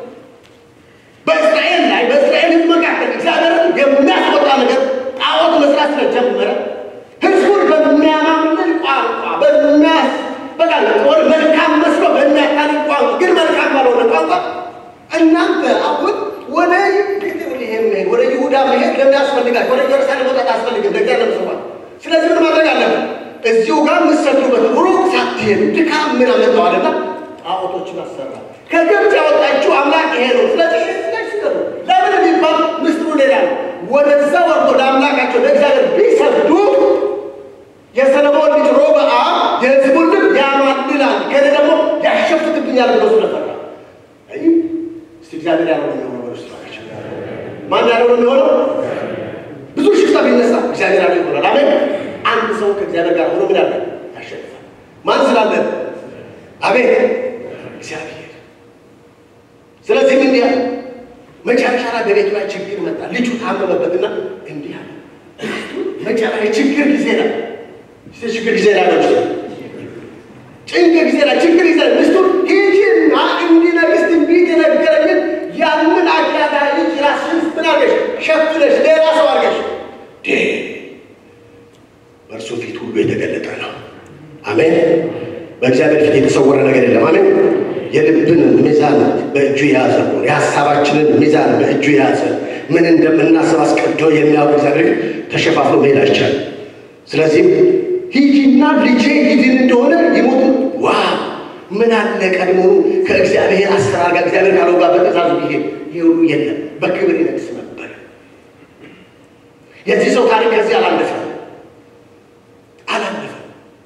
በእስራኤል ላይ በእስራኤል ሕዝብ መካከል እግዚአብሔርን የሚያስቆጣ ነገር ጣዖት መስራት ስለጀመረ ሕዝቡን በሚያማምንን ቋንቋ በሚያስ በቃ ወደ መልካም መስሎ በሚያታልል ቋንቋ ግን መልካም ባልሆነ ቋንቋ እናንተ አሁን ወደ ቤተልሔም መሄድ ወደ ይሁዳ መሄድ ለምን ያስፈልጋል? ወደ ኢየሩሳሌም መውጣት አያስፈልግም። ለእግዚአብሔር ሰዋል። ስለዚህ ምን ማድረግ አለብን? እዚሁ ጋር የምትሰግዱበት ሩቅ ሳትሄዱ ድካም ምን አመጣዋልና ጣዖቶችን አሰራ። ከግብፅ ያወጣችሁ አምላክ ይሄ ነው። ስለዚህ ላይ ስገዱ። ለምን የሚባል ምስጢሩ ሌላ ነው። ወደዛ ወርዶ ለአምላካቸው ለእግዚአብሔር ቢሰግዱ የሰለሞን ልጅ ሮብዓም የሕዝቡን ልብ ያማልላል፣ ከእኔ ደግሞ ያሸፍትብኛል ብሎ ስለፈራ አይ እስቲ እግዚአብሔር ያለው ነው የሚሆነው። በርሱ ናቸው ማን ያለው ነው የሚሆነው? ብዙ ሽፍታ ቢነሳ እግዚአብሔር ያለው ይሆናል። አሜን። አንድ ሰው ከእግዚአብሔር ጋር ሆኖ ምን ያለ ያሸንፋል። ማን ስላለ? አቤት እግዚአብሔር። ስለዚህ ምን ያለ መጨረሻ ላይ በቤቱ ላይ ችግር መጣ። ልጁ ታመመበትና እንዲህ አለ። መጨረሻ የችግር ጊዜ ላይ ችግር ጊዜ ላይ ነው ጭንቅ ጊዜ ላይ ችግር ጊዜ ላይ ሚስቱን ሂጂና እንዲነግስ ትንቢት የነገረኝን ያንን አጋዳ ልጅ ራስሽን ምን አድርገሽ ሸፍነሽ ሌላ ሰው አድርገሽ በእርሱ ፊት ሁሉ የተገለጠ ነው። አሜን። በእግዚአብሔር ፊት የተሰወረ ነገር የለም። አሜን። የልብን ሚዛን በእጁ የያዘ ነው። የሀሳባችንን ሚዛን በእጁ የያዘ ምን እንደምናስብ አስቀድቶ የሚያውቅ እግዚአብሔር ተሸፋፍኖ መሄድ አይቻልም። ስለዚህም ሂጂና ልጄ ይድን እንደሆነ ይሞት። ዋ ምን አለ ቀድሞ ከእግዚአብሔር አሰራር ጋር እግዚአብሔር ካለው ጋር በትእዛዙ ቢሄድ ይህ ሁሉ የለም፣ በክብር ይነግስ ነበር። የዚህ ሰው ታሪክ ከዚህ አላለፈም አላለፈም።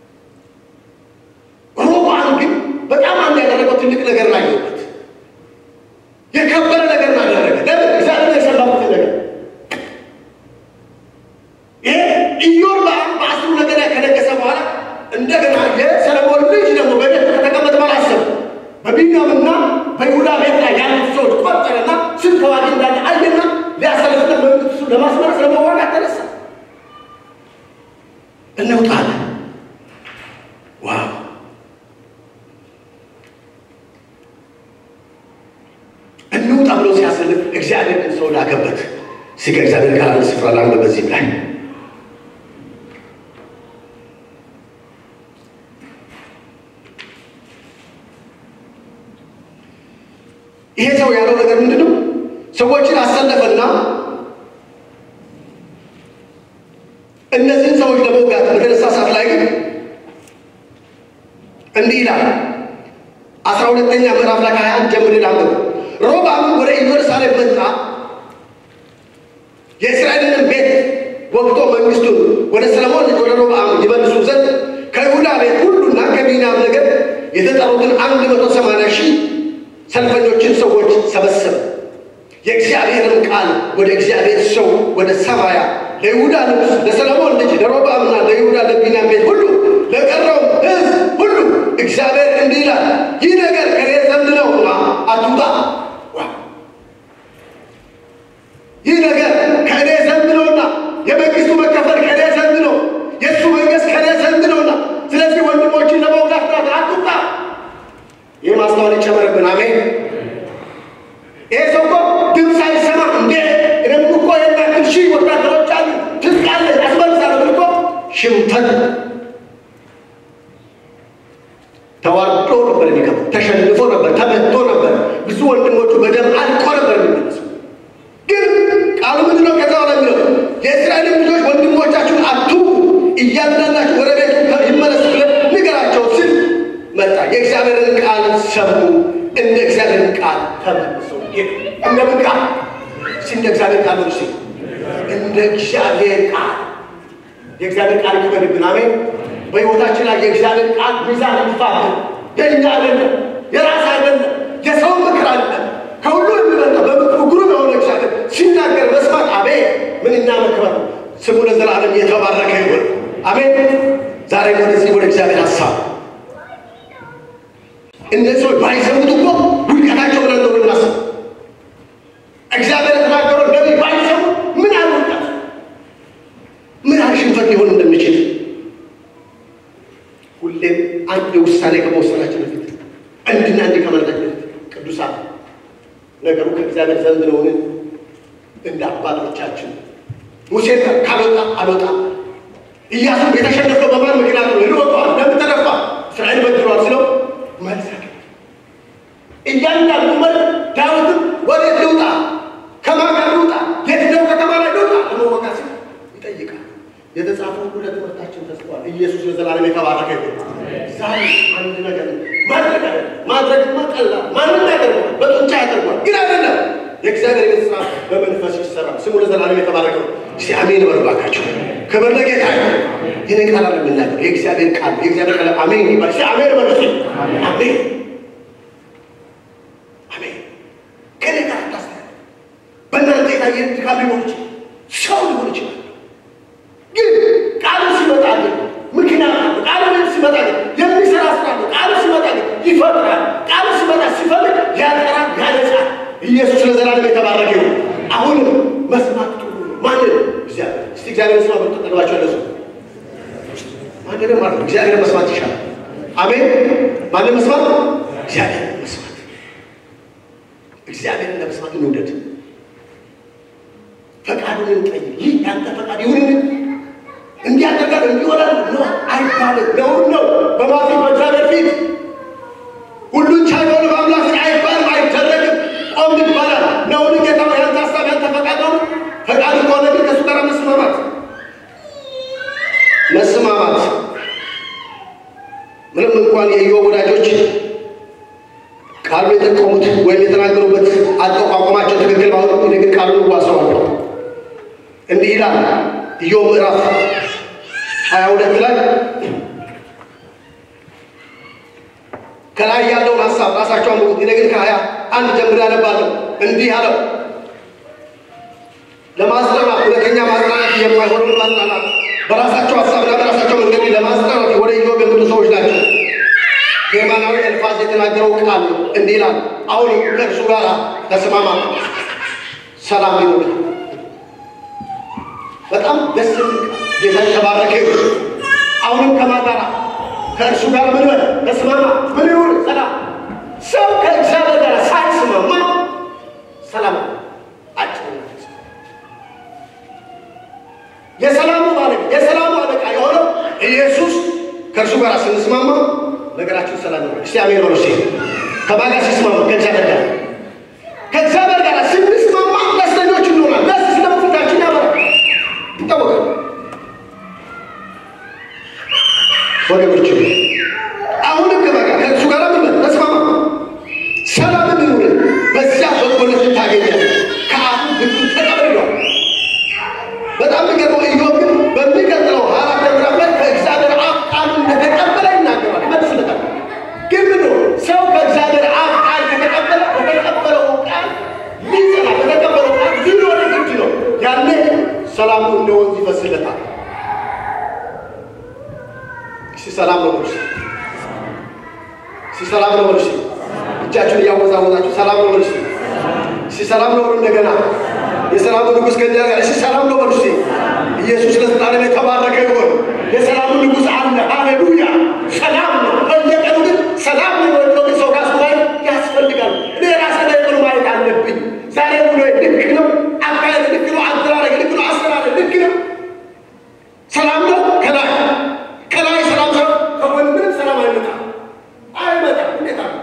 ሮብዓም ግን በጣም አንድ ያደረገው ትልቅ ነገር ላይ ነውበት የከበረ ነገር አደረገ። ለምን? እግዚአብሔር የሰራበትን ነገር ይሄ ኢዮርብዓም በአስሩ ነገር ላይ ከነገሰ በኋላ እንደገና የሰለሞን ልጅ ደግሞ በቤት ከተቀመጠ በኋላ አሰበ። በቢንያምና በይሁዳ ቤት ላይ ያሉት ሰዎች ቆጠረና ስንት ተዋጊ እንዳለ አየና ሊያሰልፍና መንግስቱ ለማስመረስ ለመዋጋት ተነሳ። እንውጣ አለ። ዋው እንውጣ ብሎ ሲያሰልፍ እግዚአብሔር ግን ሰው ላከበት። እስኪ ከእግዚአብሔር ጋር አንድ ስፍራ ላንበብ በዚህም ላይ ይሄ ሰው ያለው ነገር ምንድን ነው? ሰዎችን አሰለፈና እንዲህ ይላል አስራ ሁለተኛ ምዕራፍ ላይ ከሀያ አንድ ጀምሬ ላንብብ። ሮብዓምም ወደ ኢየሩሳሌም መጣ፣ የእስራኤልንም ቤት ወግቶ መንግስቱን ወደ ሰለሞን ልጅ ወደ ሮብዓም ይመልሱ ዘንድ ከይሁዳ ቤት ሁሉና ከቢንያም ነገድ የተጠሩትን አንድ መቶ ሰማንያ ሺህ ሰልፈኞችን ሰዎች ሰበሰበ። የእግዚአብሔርን ቃል ወደ እግዚአብሔር ሰው ወደ ሰማያ ለይሁዳ ንጉሥ ለሰለሞን ልጅ ለሮብዓምና ለይሁዳ ለቢንያም ቤት ሁሉ ለቀረው ሕዝብ ሁሉ እግዚአብሔር እንዲህ ይላል፣ ይህ ነገር ከኔ ዘንድ ነውና አትውጣ። ይህ ነገር ከእኔ ዘንድ ነውና የመንግስቱ መከፈል ከእኔ ዘንድ ነው፣ የእሱ መንግስት ከእኔ ዘንድ ነውና፣ ስለዚህ ወንድሞችን ለመውጋት ናት፣ አትውጣ። ይህ ማስተዋል ይጨመርብን። አሜን። ይሄ ሰው እኮ ድምፅ አይሰማ እንዴ? እኔም እኮ የሚያክል ሺህ ወታደሮች አሉ፣ ትጥቅ አለ፣ አስመልሳለሁ ብል እኮ ሽንፈት ተዋርዶ ነበር የሚገባው። ተሸንፎ ነበር፣ ተመቶ ነበር። ብዙ ወንድሞቹ በደም አልቆ ነበር የሚመለሱ። ግን ቃሉ ምንድን ነው? ከዛ በኋላ የሚለው የእስራኤል ልጆች ወንድሞቻችሁን አትውጉ፣ እያንዳንዳችሁ ወደ ቤቱ ይመለሱ ብለን ንገራቸው ሲል መጣ። የእግዚአብሔርን ቃል ሰሙ፣ እንደ እግዚአብሔርን ቃል ተመልሰው ሄዱ። እንደምን ቃል እስኪ እንደ እግዚአብሔር ቃል ነው። እስኪ እንደ እግዚአብሔር ቃል የእግዚአብሔር ቃል ይክበድብን። አሜን። በሕይወታችን ላይ የእግዚአብሔር ቃል ሚዛን ይፋብን። የእኛ አይደለም፣ የራስ አይደለም፣ የሰው ምክር አይደለም። ከሁሉ የሚበልጠው በምክሩ ግሩም የሆነ እግዚአብሔር ሲናገር መስማት አቤት ምንኛ መክበር። ስሙ ለዘላለም የተባረከ ይሁን። አሜን። ዛሬ ወደዚህ ወደ እግዚአብሔር ሀሳብ እነዚህ ሰዎች ባይሰሙት እኮ ውድቀታቸው ብለን ነው የምናስብ። እግዚአብሔር የተናገረው ነቢይ ባይሰሙ ምን ያህል ውድቀት ምን ያህል ሽንፈት ሊሆን እንደሚችል ሁሌም አንድ ውሳኔ ከመወሰናችን በፊት እንድና እንዲህ ከማለታችን በፊት ቅዱሳን ነገሩ ከእግዚአብሔር ዘንድ ነውን? እንደ አባቶቻችን ሙሴ ካልወጣ አልወጣ ኢያሱ የተሸነፈው በማን ምክንያት ነው? ልወቀዋል ለምን ተደፋ? እስራኤል በድሏል ስለው መልስ እያንዳንዱ መል ዳዊትም ወዴት ልውጣ? ከማን ጋር ልውጣ? የትኛው ከተማ ላይ ልውጣ? ለመወቃት ሲል ይጠይቃል። የተጻፈው ሁሉ ለትምህርታችን ተጽፏል። ኢየሱስ ለዘላለም የተባረከ ይሁን። ዛሬ አንድ ነገር ማድረግ አለ ማድረግማ ቀላል ማንም ያደርገዋል፣ በጡንቻ ያደርገዋል። ግን አይደለም የእግዚአብሔር ቤት ስራ በመንፈስ ይሰራል። ስሙ ለዘላለም የተባረከ ነው። እስቲ አሜን በሉ እባካችሁ። ክብር ለጌታ ይሁን። ይህን ቃል አለ የምናገር የእግዚአብሔር ቃል የእግዚአብሔር ቃል አሜን ይባል። እስቲ አሜን በሉ እስቲ አሜን አሜን። ከኔ ጋር ታስተያየ በእናንተ የታየ ድካም ሊሆን ይችላል፣ ሰው ሊሆን ይችላል። ግን ቃሉ ሲመጣ ግን ምክንያት አለ። ቃሉ ግን ሲመጣ ግን የሚሰራ ስራ ነው። ቃሉ ሲመጣ ግን ይፈጥራል። ቃሉ ሲመጣ ሲፈልግ ያጠራል፣ ያነጻል። ኢየሱስ ለዘላለም የተባረከ ይሁን። አሁንም መስማት ጥሩ ነው። ማንን? እግዚአብሔር። እስቲ እግዚአብሔር ስማ ብሎ ተጠቅባቸው ያለሱ ማንንም ማለት ነው። እግዚአብሔር መስማት ይሻላል። አሜን። ማንን መስማት? እግዚአብሔር መስማት። እግዚአብሔርን ለመስማት እንውደድ። ፈቃዱን እንጠይቅ። ይህ ያንተ ፈቃድ ይሁንን እንዲያደርጋል እንዲሆናል ነው አይባልም። ነውር ነው። በማፊት በእግዚአብሔር ፊት ሁሉን ቻይ በሆነ በአምላክ ፊት አይባልም፣ አይደረግም። ቆም ይባላል። ነውን ጌታ ያንተ ሀሳብ ያንተ ፈቃድ ነው። ፈቃዱ ከሆነ ግን ከእሱ ጋር መስማማት መስማማት ምንም እንኳን የኢዮብ ወዳጆች ቃሉ የጠቀሙት ወይም የተናገሩበት አጠቋቋማቸው ትክክል ባይሆንም እኔ ግን ቃሉን እዋሰዋለሁ። እንዲህ ይላል ኢዮብ ምዕራፍ ሀያ ሁለት ላይ ከላይ ያለውን ሀሳብ ራሳቸው አንብቡት። እኔ ግን ከሀያ አንድ ጀምሬ አነባለሁ። እንዲህ አለው ለማጽናናት እውነተኛ ማጽናናት የማይሆኑ ማጽናናት በራሳቸው ሀሳብና በራሳቸው መንገድ ለማጽናናት ወደ ኢዮብ የመጡ ሰዎች ናቸው። ቴማናዊ ኤልፋዝ የተናገረው ቃል ነው። እንዲህ ይላል፣ አሁን ከእርሱ ጋር ተስማማ፣ ሰላም ይሁን። በጣም ደስ የሚል ጌታ የተባረከ ይሁን። አሁንም ከማጋራ ከእርሱ ጋር ምን በል ተስማማ፣ ምን ይሁን ሰላም። ሰው ከእግዚአብሔር ጋር ሳይስማማ ሰላም አጭር የሰላሙ ባለቤት የሰላሙ አለቃ የሆነው ኢየሱስ ከእርሱ ጋር ስንስማማ ነገራችን ሰላም ነው። እስቲ አሜን በሉ። እስቲ ከማን ጋር ሲስማማ? ከእግዚአብሔር ጋር ከእግዚአብሔር ጋር ስንስማማ ደስተኞች እንሆናል። ደስ ስለፊታችን ያበራል፣ ይታወቃል። ወገኖች አሁንም ሰላሙ እንደ ወንዝ ይፈስለታል። እስቲ ሰላም ነው በሉ። እስቲ ሰላም ነው በሉ። እጃችሁን እያወዛወዛችሁ ሰላም ነው በሉ። እስቲ ሰላም ነው በሉ። እንደገና የሰላሙ ንጉሥ ከእኛ ጋር እስቲ ሰላም ነው በሉ። ኢየሱስ ለዘላለም የተባረከ ይሁን። የሰላሙ ንጉሥ አለ። ሃሌሉያ! ሰላም ነው። በየቀኑ ግን ሰላም ነው የሚለው ግን ሰው ራሱ ማየት ያስፈልጋል። እኔ ራሴ ላይ ብሎ ማየት አለብኝ። ዛሬ ብሎ ልክ ነው፣ አካሄድ ልክ ነው፣ አደራረግ ልክ ነው፣ አሰራር ልክ ነው። ሰላም ነው ከላይ ከላይ ሰላም ሰው ከጎን ምንም ሰላም አይመጣም አይመጣም። እንዴት አለ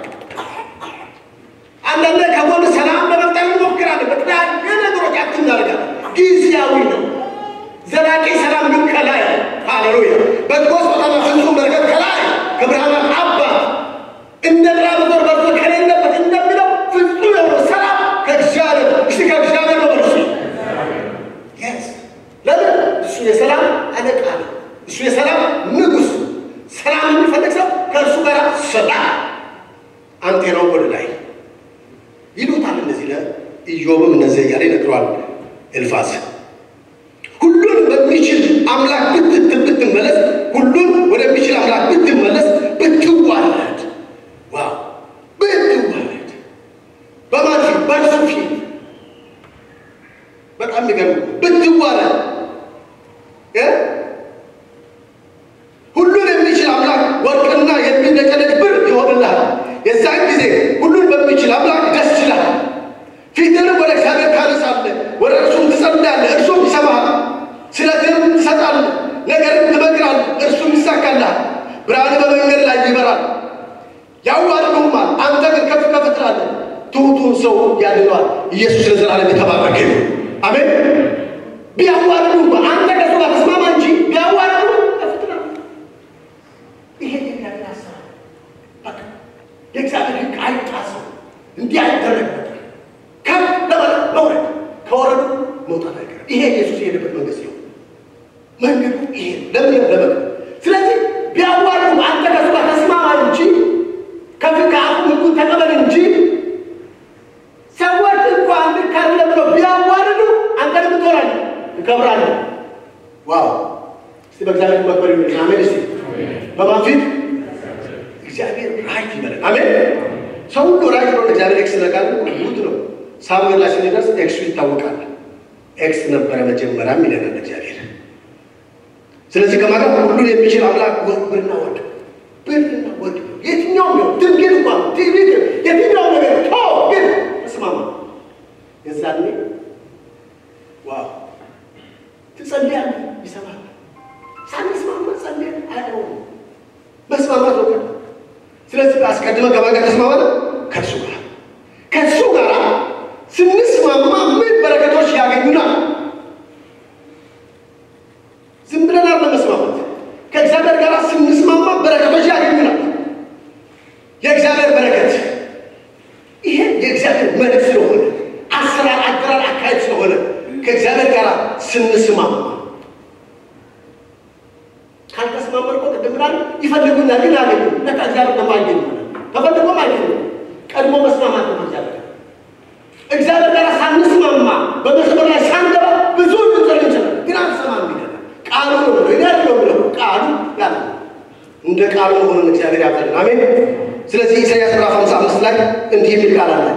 አንዳንድ ከጎን ሰላም ለመፍጠር እንሞክራለን። በተለያየ ነገሮች አክት እናደርጋለን። ጊዜያዊ ነው። ዘላቂ ሰላም ግን ከላይ ሃሌሉያ። በጎ ስጦታና ፍጹም በረከት ከላይ ከብርሃናት አባት እንደ ጥላ በዞር በርቶ ከሌለበት እንደሚለው ፍጹም የሆነ ሰላም ከእግዚአብሔር እስቲ ከእግዚአብሔር ነው በርሱ Yes. ለምን እሱ የሰላም አለቃ ነው። እሱ የሰላም ንጉሥ። ሰላም የሚፈልግ ሰው ከእርሱ ጋር ሰላም አንቴናው ወደ ላይ ይሉታል። እነዚህ ለኢዮብም እነዚህ እያለ ይነግረዋል ኤልፋዝ ሁሉን በሚችል አምላክ ብትት ብትመለስ ሁሉን ወደሚችል አምላክ ብትመለስ ብትዋረድ፣ ዋው ብትዋረድ በማን ፊት? በእርሱ ፊት። በጣም የሚገርም ብትዋረድ እ ሁሉን የሚችል አምላክ ወርቅና የሚነቀነቅ ብር ይሆንልሃል። የዛን ጊዜ ሁሉን በሚችል አምላክ ደስ ይላል። ፊትንም ወደ እግዚአብሔር ታነሳለህ፣ ወደ እርሱም ትጸልያለህ፣ እርሱም ይሰማሃል። ስለትንም ትሰጣለህ፣ ነገርን ትመክራለህ፣ እርሱም ይሳካልሃል። ብርሃን በመንገድ ላይ ይበራል፣ ያዋርዱማል፣ አንተ ግን ከፍ ከፍ ትላለህ። ትሑቱን ሰው ያድነዋል። ኢየሱስ ለዘላለም የተባረከ ይሁን። አሜን። ቢያዋርዱ አንተ ከሱ ጋር ተስማማ እንጂ ቢያዋርዱ ከፍ ትላለህ። ይሄ የእግዚአብሔር ሀሳብ በቃ የእግዚአብሔር ሕግ አይጣስም። እንዲህ አይደረግበታል። ከፍ ለማለት መውረድ፣ ከወረዱ መውጣት አይቀርም። ይሄ ኢየሱስ የሄደበት መንገድ ነው። መንገዱ ይሄ ለምን ለምን ስለዚህ ቢያዋርዱ አንተ ከሱ ጋር ተስማማ እንጂ ከፊት ከአፉ ምግቡን ተቀበል እንጂ ሰዎች እንኳን ልክ አይደለም ብለው ቢያዋርዱ አንተ ደግሞ ትሆናለህ፣ ትከብራለህ። ዋው! እስቲ በእግዚአብሔር መክበር ይሁን። አሜን። እስቲ በማን ፊት? እግዚአብሔር ራይት ይበላል። አሜን። ሰው ሁሉ ራይት ነው። እግዚአብሔር ኤክስ ነጋል ጉድ ነው። ሳሙኤል ላይ ስንደርስ ኤክሱ ይታወቃል። ኤክስ ነበረ መጀመሪያም ይለናል እግዚአብሔር። ስለዚህ ከማለት ሁሉን የሚችል አምላክ ብርና ወርቅ ብርና ወርቅ የትኛውም ነው ድንጌት እንኳን ቲቪት የትኛው ነገር ቶ ግን እስማማ የዛኔ ዋው ትጸልያለህ፣ ይሰማል። ሳንስማማ ጸልየን አይሆንም። መስማማት ነው። ስለዚህ አስቀድመ ከማን ጋር ተስማማለ? ከእሱ ጋር ከእሱ ጋር ስንስማማ ምን በረከቶች ያገኙናል? ዝም ብለን አለ መስማማት። ከእግዚአብሔር ጋር ስንስማማ በረከቶች ያገኙናል። የእግዚአብሔር በረከት ይሄ የእግዚአብሔር መልክ ስለሆነ አሰራር፣ አደራር፣ አካሄድ ስለሆነ ከእግዚአብሔር ጋር ስንስማማ ካልተስማማን እኮ ቅድም ብላል ይፈልጉኛል ግን አገኙ ለካ እግዚአብሔር ደግሞ አይገኙ ተፈልጎም አይገኙ ቀድሞ መስማማት ነው እግዚአብሔር እግዚአብሔር ጋር ሳንስማማ በመስመር ላይ ሳንገባ ብዙ ልንጸል እንችላል ግን አንሰማም ይላል ቃሉ ነው ብሎ ይላል ነው ብሎ ቃሉ ያለ እንደ ቃሉ ሆነን እግዚአብሔር ያብዛልን አሜን ስለዚህ ኢሳያስ ምዕራፍ 55 ላይ እንዲህ የሚል ቃል አለ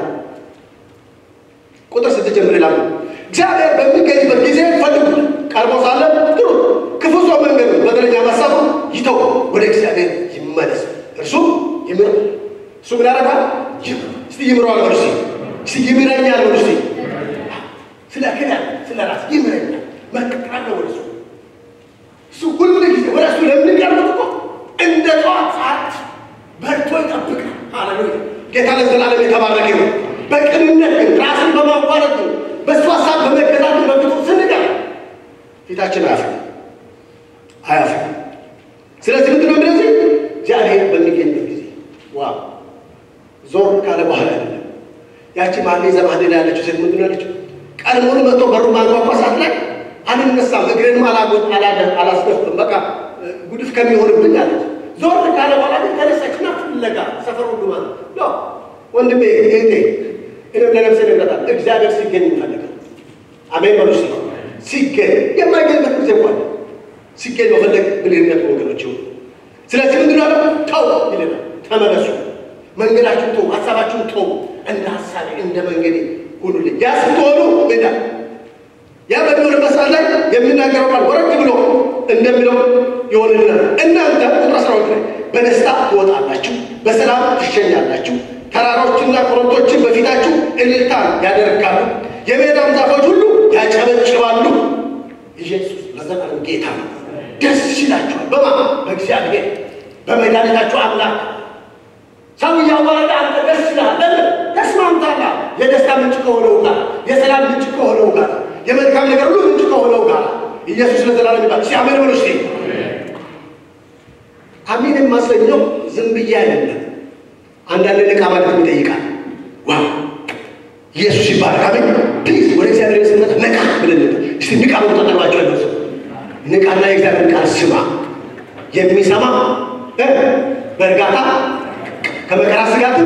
ቁጥር ስትጀምር ይላሉ እግዚአብሔር በሚገኝበት ጊዜ ፈልጉት ቀርቦ ሳለ ጥሩ ክፉ ሰው መንገዱ በደለኛ ማሳቡ ይተው ወደ እግዚአብሔር ይመለስ እርሱ ይምር እሱ ምን ያደርጋል እስቲ ይምረዋል በሉ እስቲ እስቲ ይምረኛል በሉ እስቲ ስለ ክዳን ስለ ራስ ይምረኛል መቅጣት ነው ወደ እሱ እሱ ሁሉ ጊዜ ወደ እሱ ለምንቀርቡት እኮ እንደ ጠዋት ሰዓት በርቶ ይጠብቃል ሃሌሉያ ጌታ ለዘላለም የተባረከ ነው በቅንነት ግን ራስን በማዋረድ ግን በእሱ ሀሳብ በመገዛት በፊቱ ስንቀር ፊታችን አያፍርም አያፍርም። ስለዚህ ምንድን ነው እንደዚህ እግዚአብሔር በሚገኝበት ጊዜ ዋ ዞር ካለ በኋላ አይደለም። ያቺ ማሌ ዘማኔ ላይ ያለችው ሴት ምንድን ነው ያለችው? ቀድሞውን መጥቶ በሩ ማንኳኳ ሰዓት ላይ አልነሳም፣ እግሬንም አላጎ- አላደ- አላስደፍም፣ በቃ ጉድፍ ከሚሆንብኝ አለች። ዞር ካለ በኋላ ግን ተነሳችና ፍለጋ ሰፈር ሁሉ ማለት ነው ወንድሜ እህቴ እኔም ለነፍሴ ነግረታል። እግዚአብሔር ሲገኝ እንፈልጋል። አሜን በሉ እስኪ። ሲገኝ የማይገኝበት ጊዜ እንኳን ሲገኝ መፈለግ ብልህነት ወገኖች ይሁን። ስለዚህ ምንድን ነው ተው ይለናል። ተመለሱ፣ መንገዳችሁን ተው፣ ሀሳባችሁን ተው፣ እንደ ሀሳቤ እንደ መንገዴ ሁኑልኝ። ያ ስትሆኑ ሜዳ ያ በሚሆንበት ሰዓት ላይ የሚናገረው ቃል ወረድ ብሎ እንደሚለው ይሆንልናል። እናንተ ቁጥር አስራዎች ላይ በደስታ ትወጣላችሁ፣ በሰላም ትሸኛላችሁ። ተራሮችና ኮረብቶችን በፊታችሁ እልልታን ያደርጋሉ፣ የሜዳም ዛፎች ሁሉ ያጨበጭባሉ። ኢየሱስ ለዘላለም ጌታ ነው። ደስ ይላችኋል። በማ በእግዚአብሔር በመድኃኒታችሁ አምላክ ሰው እያዋረደ አንተ ደስ ይልሃል። ለምን ተስማምታላ? የደስታ ምንጭ ከሆነው ጋር የሰላም ምንጭ ከሆነው ጋር የመልካም ነገር ሁሉ ምንጭ ከሆነው ጋር ኢየሱስ ለዘላለም ይባል። እስኪ አሜን በሉ እስኪ። አሜን የማሰኘው ዝም ብዬ አይደለም። አንዳንድ ንቃ ማለት ይጠይቃል። ዋው ኢየሱስ ይባላል። አሜን ፕሊዝ ወደ እግዚአብሔር ስንመጣ ነቃ ብለን እስቲ ንቃ ብሎ ተጠቅባቸው ያለው ሰው ንቃና የእግዚአብሔር ቃል ስማ። የሚሰማ እ በእርጋታ ከመከራ ስጋትም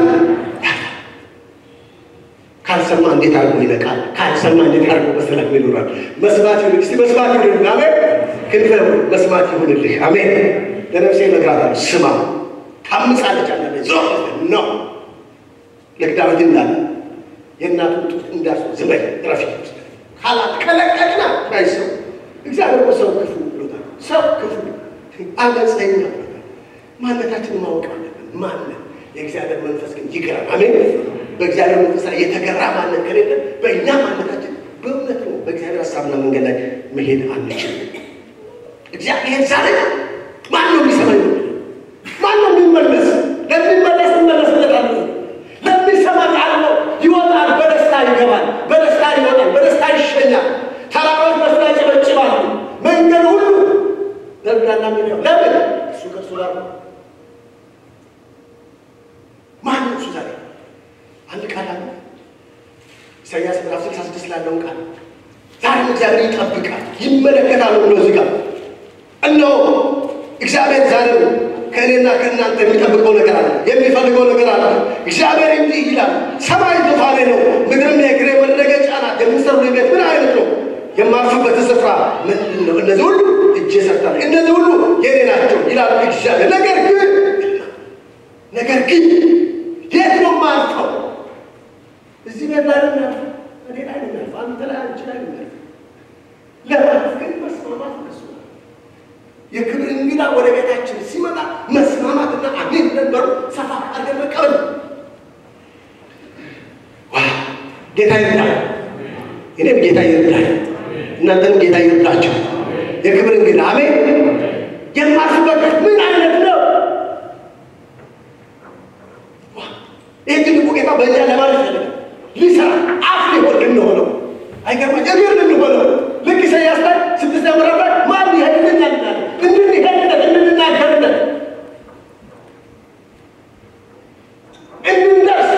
ካልሰማ እንዴት አድርጎ ይነቃል? ካልሰማ እንዴት አድርጎ በሰላም ይኖራል? መስማት ይሁን እስቲ መስማት ይሁንልህ። አሜን ክንፈ መስማት ይሁንልህ። አሜን ለነፍሴ እነግራታለሁ ስማ። ታምጻለች አለ ዞር ነው ልክ ዳዊት እንዳለ የእናቱን ጡት እንዳስ ዝም በይ ረፊ ካላት ከለቀቅና ናይ ሰው እግዚአብሔር እኮ ሰው ክፉ ብሎታል። ሰው ክፉ አመፀኛ ብሎታል። ማንነታችንን ማወቅ አለብን። ማንነት የእግዚአብሔር መንፈስ ግን ይገራል። አሜን በእግዚአብሔር መንፈስ ላይ የተገራ ማንነት ከሌለ በእኛ ማንነታችን በእውነት ነው በእግዚአብሔር ሀሳብና መንገድ ላይ መሄድ አንችልም። እግዚአብሔር ዛሬ ማን ነው የሚሰማኝ? ማን ነው የሚመለስ? ለሚመለስ እንመለስለታለን። ለሚሰማ አለው ይወጣል፣ በደስታ ይገባል፣ በደስታ ይወጣል፣ በደስታ ይሸኛል። ተራሮች በሱ ያጨበጭባሉ። መንገድ ሁሉ ለምዳና ሚሊዮን ለምን እሱ ከእሱ ጋር ነው። ማን ነው እሱ ዛሬ አንድ ቃል አለ ኢሳያስ ምዕራፍ ስልሳ ስድስት ላለውን ቃል ዛሬም እግዚአብሔር ይጠብቃል ይመለከታል ብሎ እዚህ ጋር እነሆ እግዚአብሔር ዛሬም ከእኔና ከእናንተ የሚጠብቀው ነገር አለ፣ የሚፈልገው ነገር አለ። እግዚአብሔር እንዲህ ይላል፣ ሰማይ ዙፋኔ ነው፣ ምድርም የእግሬ መረገጫ ናት። የምትሰሩ ቤት ምን አይነት ነው? የማርፍበት ስፍራ ምንድን ነው? እነዚህ ሁሉ እጄ ሰርታለሁ፣ እነዚህ ሁሉ የኔ ናቸው ይላል እግዚአብሔር። ነገር ግን ነገር ግን የት ነው የማርፈው? እዚህ ቤት ላይ ነው የሚያርፈው፣ እኔ ላይ ነው የሚያርፈው፣ አንተ ላይ አንቺ ላይ ነው የሚያርፈው። ለማረፍ ግን መስማማት እነሱ ነው። የክብር እንግዳ ወደ ቤታችን ሲመጣ መስማማትና አሜን ነበሩ ሰፋ አድርገን መቀበል። ዋ ጌታ ይርዳል። እኔም ጌታ ይርዳል፣ እናንተንም ጌታ ይርዳቸው። የክብር እንግዳ አሜን። የማርፍበት ምን አይነት ነው? ይህ ትልቁ ጌታ በእኛ ለማለት ያለ ሊሰራ አፍ ሊሆን ልንሆነው አይገርማ እግር ልንሆነው ልክ ኢሳያስ ላይ ስድስት ምዕራፍ ላይ ማን ይሄድልኛል ይላል እንድንሄድለት እንድንናገርለት እንድንደርስ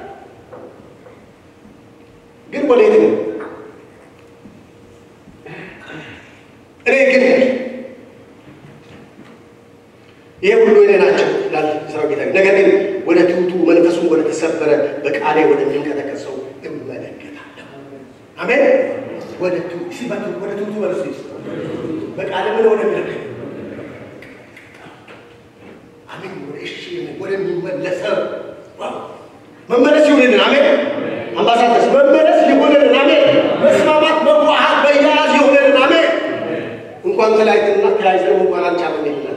ግን ወዴት ነው? እኔ ግን ይሄ ሁሉ የኔ ናቸው ይላል ሰራዊት ጌታ። ነገር ግን ወደ ትሑቱ መንፈሱን ወደ ተሰበረ በቃሌ ወደሚንቀጠቀጥ ሰው እመለከታለሁ። አሜን። ወደ ትሑቱ ሲበቱ ወደ ትሑቱ መልሱ በቃሌ ምን ወደሚለቅ አሜን። ወደ እሺ ወደሚመለሰው ዋው መመለስ ይሁንልን። አሜን። አምባሳደርስ መመለስ ይሁንልን። አሜን። መስማማት፣ መዋሃድ፣ መያያዝ ይሁንልን። አሜን። እንኳን ተለያይተንና ተያይዘን እንኳን አልቻለም ይላል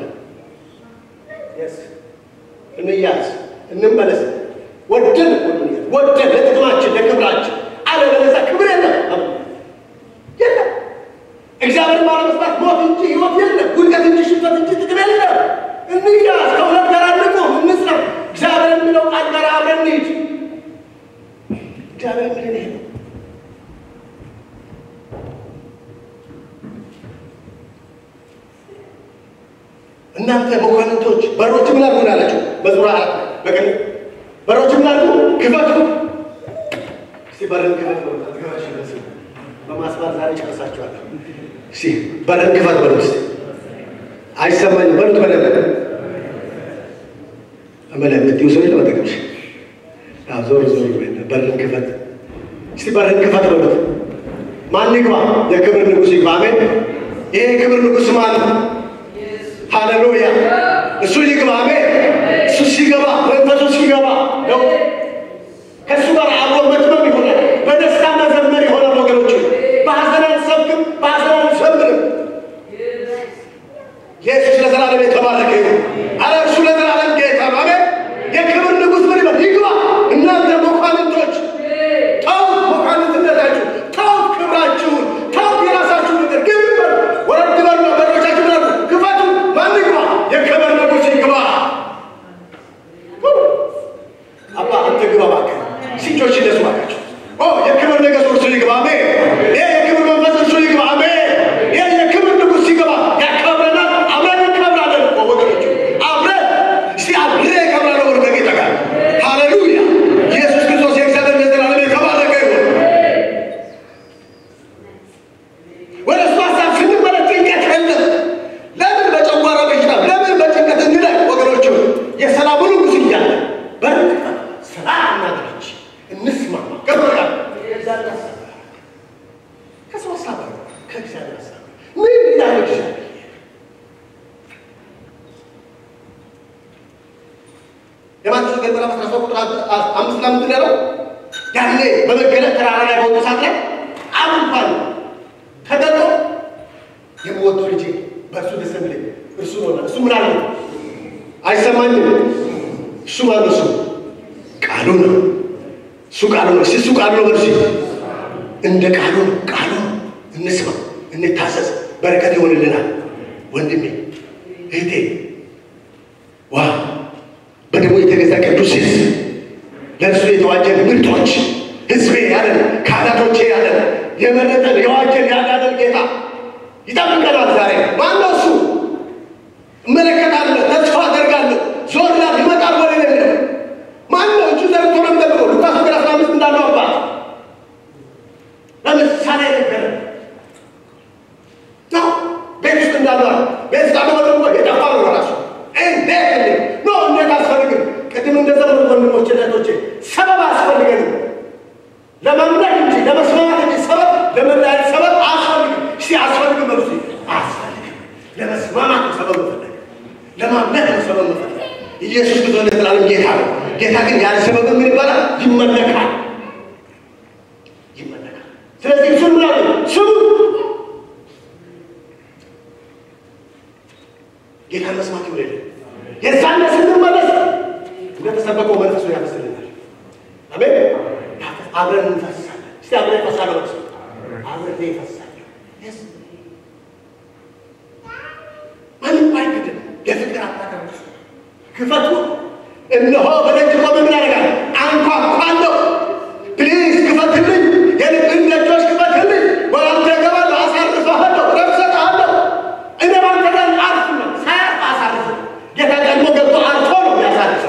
እንያዝ እንመለስ። ወደን ወደን ለጥቅማችን ለክብራችን፣ አለበለዚያ ክብር የለም የለም። እግዚአብሔር ባለመስማት ሞት እንጂ ሕይወት የለም። ውድቀት እንጂ ሽንፈት እንጂ ጥቅም የለም። እንያዝ፣ ከእውነት ጋር አንቁም፣ እንጽና። እግዚአብሔር የሚለው ቃል ጋር አብረን እንሂድ። እግዚአብሔር የሚለን ይሄ ነው። እናንተ መኳንንቶች በሮች ምን አድርጉ አላቸው። መዝሙር አራት በቀን በሮች ምን አድርጉ ክፈቱ። እስቲ በርን ክፈት በሉ። አትገባሽ ይመስል በማስባል ዛሬ ጨርሳችኋለሁ። እስቲ በርን ክፈት በሉ። እስቲ አይሰማኝም በሉት። በደንብ አመለ የምትይው ሰው የለም አጠገብሽ። አዎ ዞር ዞር በልን። በርን ክፈት እስቲ በርን ክፈት በሉት። ማን ይግባ? የክብር ንጉሥ ይግባ። አሜን። ይሄ የክብር ንጉሥ ማን ነው? ሃሌሉያ! እሱ ይግባ። አሜን። እሱ ሲገባ መንፈሱ ሲገባ ነው ከእሱ ጋር አብሮ መትመም ይሆናል። በደስታ መዘመር ይሆናል። ወገኖች በሐዘን አንሰብክም፣ በሐዘን አንዘምርም። ኢየሱስ ለዘላለም የተባረከ ይሁን። አረ እርሱ ለዘላለም ጌታ ነው። አሜን። የክብር ንጉሥ ምን ይበል? ይግባ። እናንተ መኳንንቶች ተውት፣ መኳንንትነታችሁ ተውት፣ ክብራችሁን ተውት፣ የራሳችሁ ነገር ግን በሉ፣ ወረድ በሉና በሮቻችሁ ላሉ ክፈቱ። ማን ይግባ? የክብር ንጉሥ ይግባ። አባ አንተ ግባ እባክህ። ሲጮች ይነሱ እባካችሁ። ኦ የክብር ነገሥት እርሱ ይግባ። አሜን። ይህ የክብር መንፈስ እርሱ ይግባ። አሜን። ይህ የክብር ንጉሥ ሲገባ ያከብረናል። አብረን እንከብራለን እኮ ወገኖች፣ አብረን እስቲ አብሬ እከብራለሁ ወደ ጌታ ጋር ሃሌሉያ። ኢየሱስ ክርስቶስ የእግዚአብሔር ለዘላለም የተባረከ ይሁን። ወደ እሱ ሀሳብ ስንመለስ ጭንቀት የለም። ለምን በጨጓራ በሽታ ለምን በጭንቀት እንላይ ወገኖች? የሰላሙ ንጉሥ እያለ በርቅ ሰላም እናድርግ እንስማማ ገበያ ከሰው ሀሳብ ከእግዚአብሔር ሀሳብ ምን ይላል እግዚአብሔር? የማቴዎስ ወንጌል ምዕራፍ አስራ ሦስት ቁጥር አምስት ላይ ምንድን ነው ያለው? ያኔ በመገለጥ ተራራ ላይ በወጡ ሰዓት ላይ አብ እንኳን ተገልጦ የምወደው ልጄ በእርሱ ደስ የሚለኝ እርሱ ነው። እሱ ምን አለ? አይሰማኝም። እሱ ማነው? እሱ ቃሉ ነው። እሱ ቃሉ ነው። እሱ ቃሉ ነው። በርሲ እንደ ቃሉ ነው። ቃሉ ነው። እንስማ፣ እንታዘዝ፣ በረከት ይሆንልናል። ወንድሜ እህቴ፣ ዋ በደሙ የተገዛ ቅዱስ ሕዝብ ለእርሱ የተዋጀን ምርጦች ሕዝቤ ያለን ካህናቶቼ ያለን የመረጠን የዋጀን ያዳነን ጌታ ይጠብቀናል። ዛሬ ማነው እሱ? እመለከታለሁ፣ ተስፋ አደርጋለሁ። ዞር ላል ይመጣል ወደ እኔ ነው። ማነው እጁ ዘርግቶ ነው የሚጠብቀው? ሉቃስ ወንጌል አስራ አምስት እንዳለው አባት ለምሳሌ ነገረ ነው ቤት ውስጥ እንዳለዋል ቤት ውስጥ አለ ደግሞ የጠፋ ነው ራሱ እንዴት እንዴ ኖ እንዴት አስፈልግም ቅድም እንደዘመኑ ወንድሞች እህቶቼ ሰበብ አያስፈልገንም ለመምለክ እንጂ ለመስማማት እንጂ ሰበብ ለመለያየት ሰበብ አያስፈልግም እስቲ አያስፈልግም መልሱ አያስፈልግም ለመስማማት ነው ሰበብ መፈለግ ለማምለክ ነው ሰበብ መፈለግ ኢየሱስ ክርስቶስ ለዘላለም ጌታ ነው ጌታ ግን ያለ ሰበብ ምን ይባላል ይመለካል ይመለካል ስለዚህ እሱን ምን አለ ስሙ ጌታን መስማት ይውለድ የዛን ስንመለስ እንደተሰበከው መንፈሱ ያፈስልናል አሜን አብረን እንፈሳለን እስቲ አብረን እንፈሳለን ወቅስ አብረን ይፈሳለሁ ማንም አይክድም የፍቅር አታከር ክፈቱ እነሆ በደጅ ቆመ ምን ያደርጋል አንኳኳለሁ ፕሊዝ ክፈትልኝ የልብን ደጆች ክፈትልኝ ወደ አንተ እገባለሁ አሳርፍሃለሁ ረፍት እሰጥሃለሁ እኔ ባንተ ጋር አርፍ ነው ሳያርፍ አሳርፍ ጌታ ደግሞ ገብቶ አርፎ ነው ያሳርፈው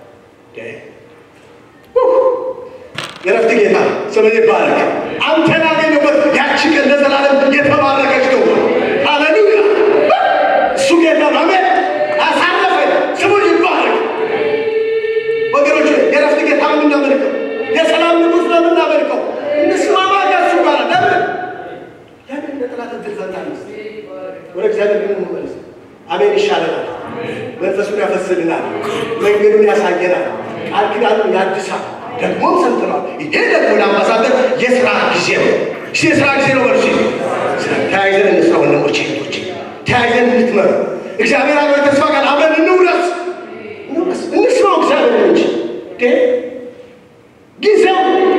የረፍት ጌታ ስም ይባረክ አንተን ያገኘበት ያቺ ቀን ለዘላለም የተባረከች ነው ሃሌሉያ እሱ ጌታ ነው አሜን አሳረፈኝ ስሙ ይባረክ ወገኖች የረፍት ጌታ ነው የምናመልከው የሰላም ንጉሥ ነው የምናመልከው እንስማማ ከእሱ ጋር ለምን ለምን ለጠላት እድል ሰጣለች ወደ እግዚአብሔር ግን እንመለስ አሜን ይሻለናል መንፈሱን ያፈስልናል መንገዱን ያሳየናል ቃል ኪዳኑን ያድሳል ደግሞም ሰምተናል ይሄ ደግሞ ለአምባሳደር የስራ ጊዜ ነው እሺ የስራ ጊዜ ነው በርሲ ተያይዘን እንስራ ወንድሞቼ እህቶቼ ተያይዘን እንትመሩ እግዚአብሔር አለ ተስፋ ቃል አብረን እንውረስ እንውረስ እንስማው እግዚአብሔር እንጂ ጊዜው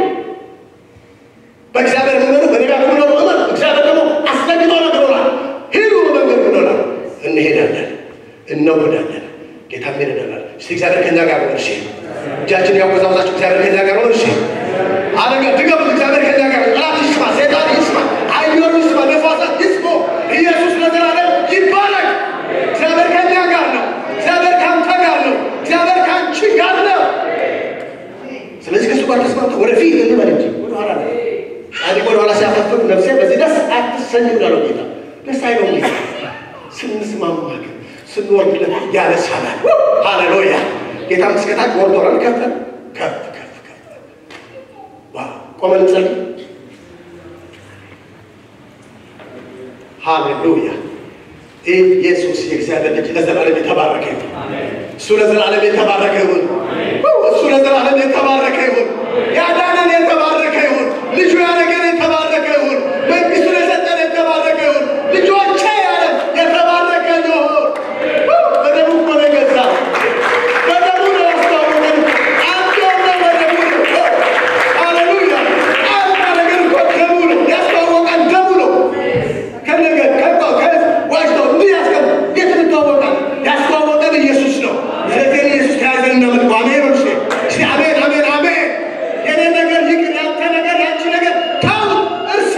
በእግዚአብሔር ምመሩ በነቢያት ምኖሩ እመን እግዚአብሔር ደግሞ አስጠግቶ ነግሮናል ሂዱ በመንገድ ብሎናል እንሄዳለን እንወዳለን ጌታም ይረዳናል እስቲ እግዚአብሔር ከኛ ጋር ነው እሺ እጃችን ያወዛወዛችሁ እግዚአብሔር ከኛ ጋር ነው እሺ አረጋ ድገሙት እግዚአብሔር ከኛ ጋር ነው ጠላት ይስማ ሰይጣን ይስማ አየሩ ይስማ ነፋሳት ይስሙ ኢየሱስ ለዘላለም ይባረክ እግዚአብሔር ከኛ ጋር ነው እግዚአብሔር ከአንተ ጋር ነው እግዚአብሔር ከአንቺ ጋር ነው ስለዚህ ከእሱ ጋር ተስማምተ ወደፊት እንበል እንጂ ወደኋላ ነው ጻድቅ ወደኋላ ሲያፈፍቅ ነፍሴ በዚህ ደስ አትሰኝም እንዳለው ጌታ ደስ አይለው ጌታ ስንስማማ ግን ስንወርድ ያነሳናል ሃሌሉያ ጌታ ምስከታች ወርዶናል ከፍ ከፍ ከፍ ከፍ ዋ ቆመን እንጸልይ ሃሌሉያ! ይህ ኢየሱስ የእግዚአብሔር ልጅ ለዘላለም የተባረከ ይሁን። እሱ ለዘላለም የተባረከ ይሁን። እሱ ለዘላለም የተባረከ ይሁን። ያዳነን የተባረከ ይሁን። ልጁ ያደረገን የተባረከ ይሁን። መንግስቱን የሰጠን የተባረከ ይሁን። ልጆቼ ያለ የተባረከ ይሁን። በደሙ እኮ ነው የገዛን። በደሙ ነው ያስተዋወቀን። አንድ የሆነው በደሙ ነው። ሃሌሉያ! አንድ ነገር እኮ ደሙ ነው ያስተዋወቀን፣ ደሙ ነው ከነገር ከባ ከዋጅቶ እንዲህ ያስቀም የት እንተዋወቃል? ያስተዋወቀን ኢየሱስ ነው። ስለዚህ ኢየሱስ ከያዘን እናመልከው። አሜን ወርሽ እስቲ አሜን አሜን አሜን። የኔ ነገር ይቅር፣ ያንተ ነገር ያንቺ ነገር ተው፣ እርሳ።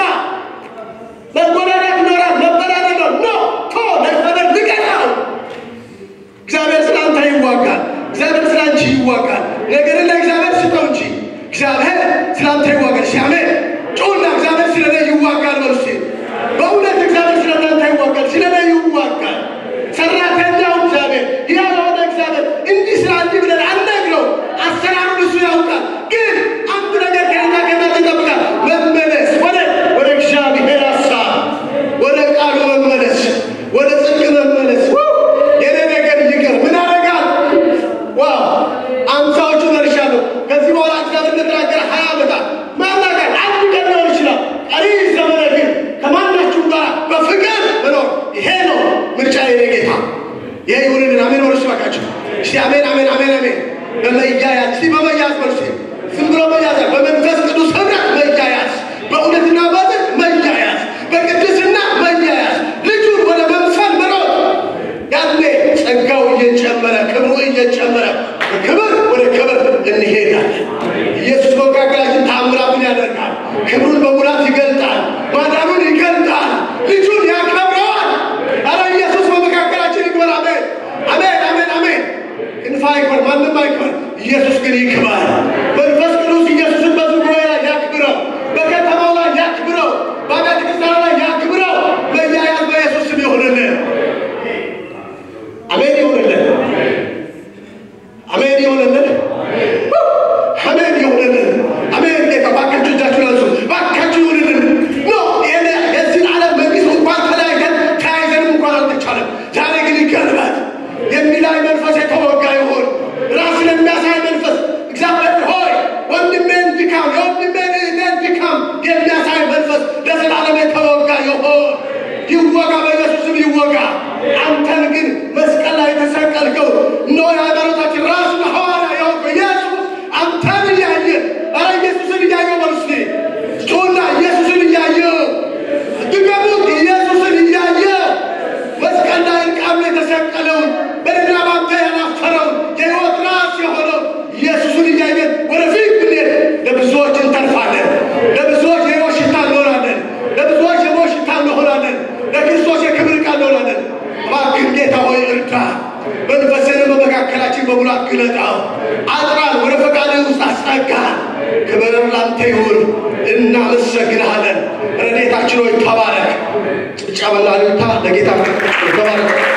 መጎዳዳት ይኖራል፣ መበዳደር ነው ኖ ቶ ለእግዚአብሔር ልቀቀው። እግዚአብሔር ስለ አንተ ይዋጋል። እግዚአብሔር ስለ አንቺ ይዋጋል። ነገርን ለእግዚአብሔር ስጠው እንጂ እግዚአብሔር ስለ አንተ ይዋጋል። እሺ አሜን። ጩና እግዚአብሔር ስለ እኔ ይዋጋል በሉ እስቲ። በእውነት እግዚአብሔር ስለ እናንተ ይዋጋል፣ ስለ እኔ ይዋጋል። ሰራተኛው እግዚአብሔር ያው የሆነ እግዚአብሔር እንዲህ ስራ እንዲህ ብለን አልነግረው። አሰራሩን እሱ ያውቃል። ግን አንድ ነገር ከእኛ ከእናንተ ይጠብቃል። መመለስ ወደ ወደ እግዚአብሔር ሀሳብ ወደ ቃሉ መመለስ ወደ ጽድቅ መመለስ ው! የኔ ነገር ይቅር ምን አደርጋል ዋው አምሳዎቹ ደርሻለሁ ከዚህ በኋላ እግዚአብሔር እንደተናገረ ሀያ ዓመታት ማናገር አንድ ቀን ሊሆን ይችላል ቀሪ ዘመነ ግን ከማናችሁም ጋር በፍቅር መኖር ይሄ ነው ምርጫ የኔ ጌታ ይሄ ይሁንልን አሜን ወርስ ባካችሁ እስቲ አሜን አሜን አሜን አሜን በመያያዝ እስቲ በመያዝ በርስ ዝም ብሎ መያዝ በመንፈስ ቅዱስ ህብረት መያያዝ በእውነትና በጽድቅ መያያዝ በቅድስና መያያዝ ልጁን ወደ መምሰል መሮጥ ያኔ ጸጋው እየጨመረ ክብሩ እየጨመረ ከክብር ወደ ክብር እንሄዳለን። ኢየሱስ በመካከላችን ታምራቱን ያደርጋል። ክብሩን በሙላት ይገልጣል። ማዳኑን ይገልጣል። ልጁን ያከብረዋል። አረ ኢየሱስ በመካከላችን ይክበር። አሜን አሜን አሜን አሜን። ክንፍ አይክበር፣ ማንም አይክበር። ኢየሱስ ግን ይክበር። መንፈስ ቅዱስ ኢየሱስን በዚህ ጉባኤ ላይ ያክብረው። በከተማው ላይ ያክብረው። በአብያተ ክርስቲያናት ላይ ያክብረው። መያያዝ በኢየሱስ ስም ይሆንልን። አሜን ይሁንልን። አሜን ይሁንልን። አሜን ይሁንልን። አሜን ጌታ ባካችሁ እጃችሁን አንሱ። ባካችሁ ይሁንልን። ኖ ይሄን የዚህን ዓለም መንግስት እንኳን ተለያይተን ተያይዘንም እንኳን አልተቻለም። ዛሬ ግን ይገልባል። የሚላይ መንፈስ የተወጋ ይሁን። ራስን የሚያሳይ መንፈስ እግዚአብሔር ሆይ ወንድሜን ድካም የወንድሜን እህቴን ድካም የሚያሳይ መንፈስ ለዘላለም የተወጋ ይሁን። ይወጋ፣ በኢየሱስም ይወጋ። አንተን ግን መስቀል ላይ የተሰቀልከው እነሆ የሃይማኖታችን ራስ ሐዋርያ የሆንከው ኢየሱስ አንተን እያየ ኧረ ኢየሱስን እያየው በሉ እስኪ ጩና ኢየሱስን እያየው ድገሙት። ኢየሱስን እያየው መስቀል ላይ እርቃኑ የተሰቀለውን በእኔና ባንተ ያላፈረውን የሕይወት ራስ የሆነው ኢየሱስን እያየን ወደፊት ብንሄድ ለብዙዎች እንተርፋለን። ለብዙዎች የሕይወት ሽታ እንሆናለን። ለብዙዎች የሞት ሽታ እንሆናለን። ለክርስቶስ የክብር ዕቃ እንሆናለን። እባክህ ጌታ ሆይ እርዳ። መንፈስንም በመካከላችን በሙላት ግለጣው። አጥራን፣ ወደ ፈቃድህ ውስጥ አስጠጋን። ክብር ላንተ ይሁን። እናመሰግንሃለን። ረድኤታችን ሆይ ተባረክ። ጭብጨባና እልልታ ለጌታ ተባረክ።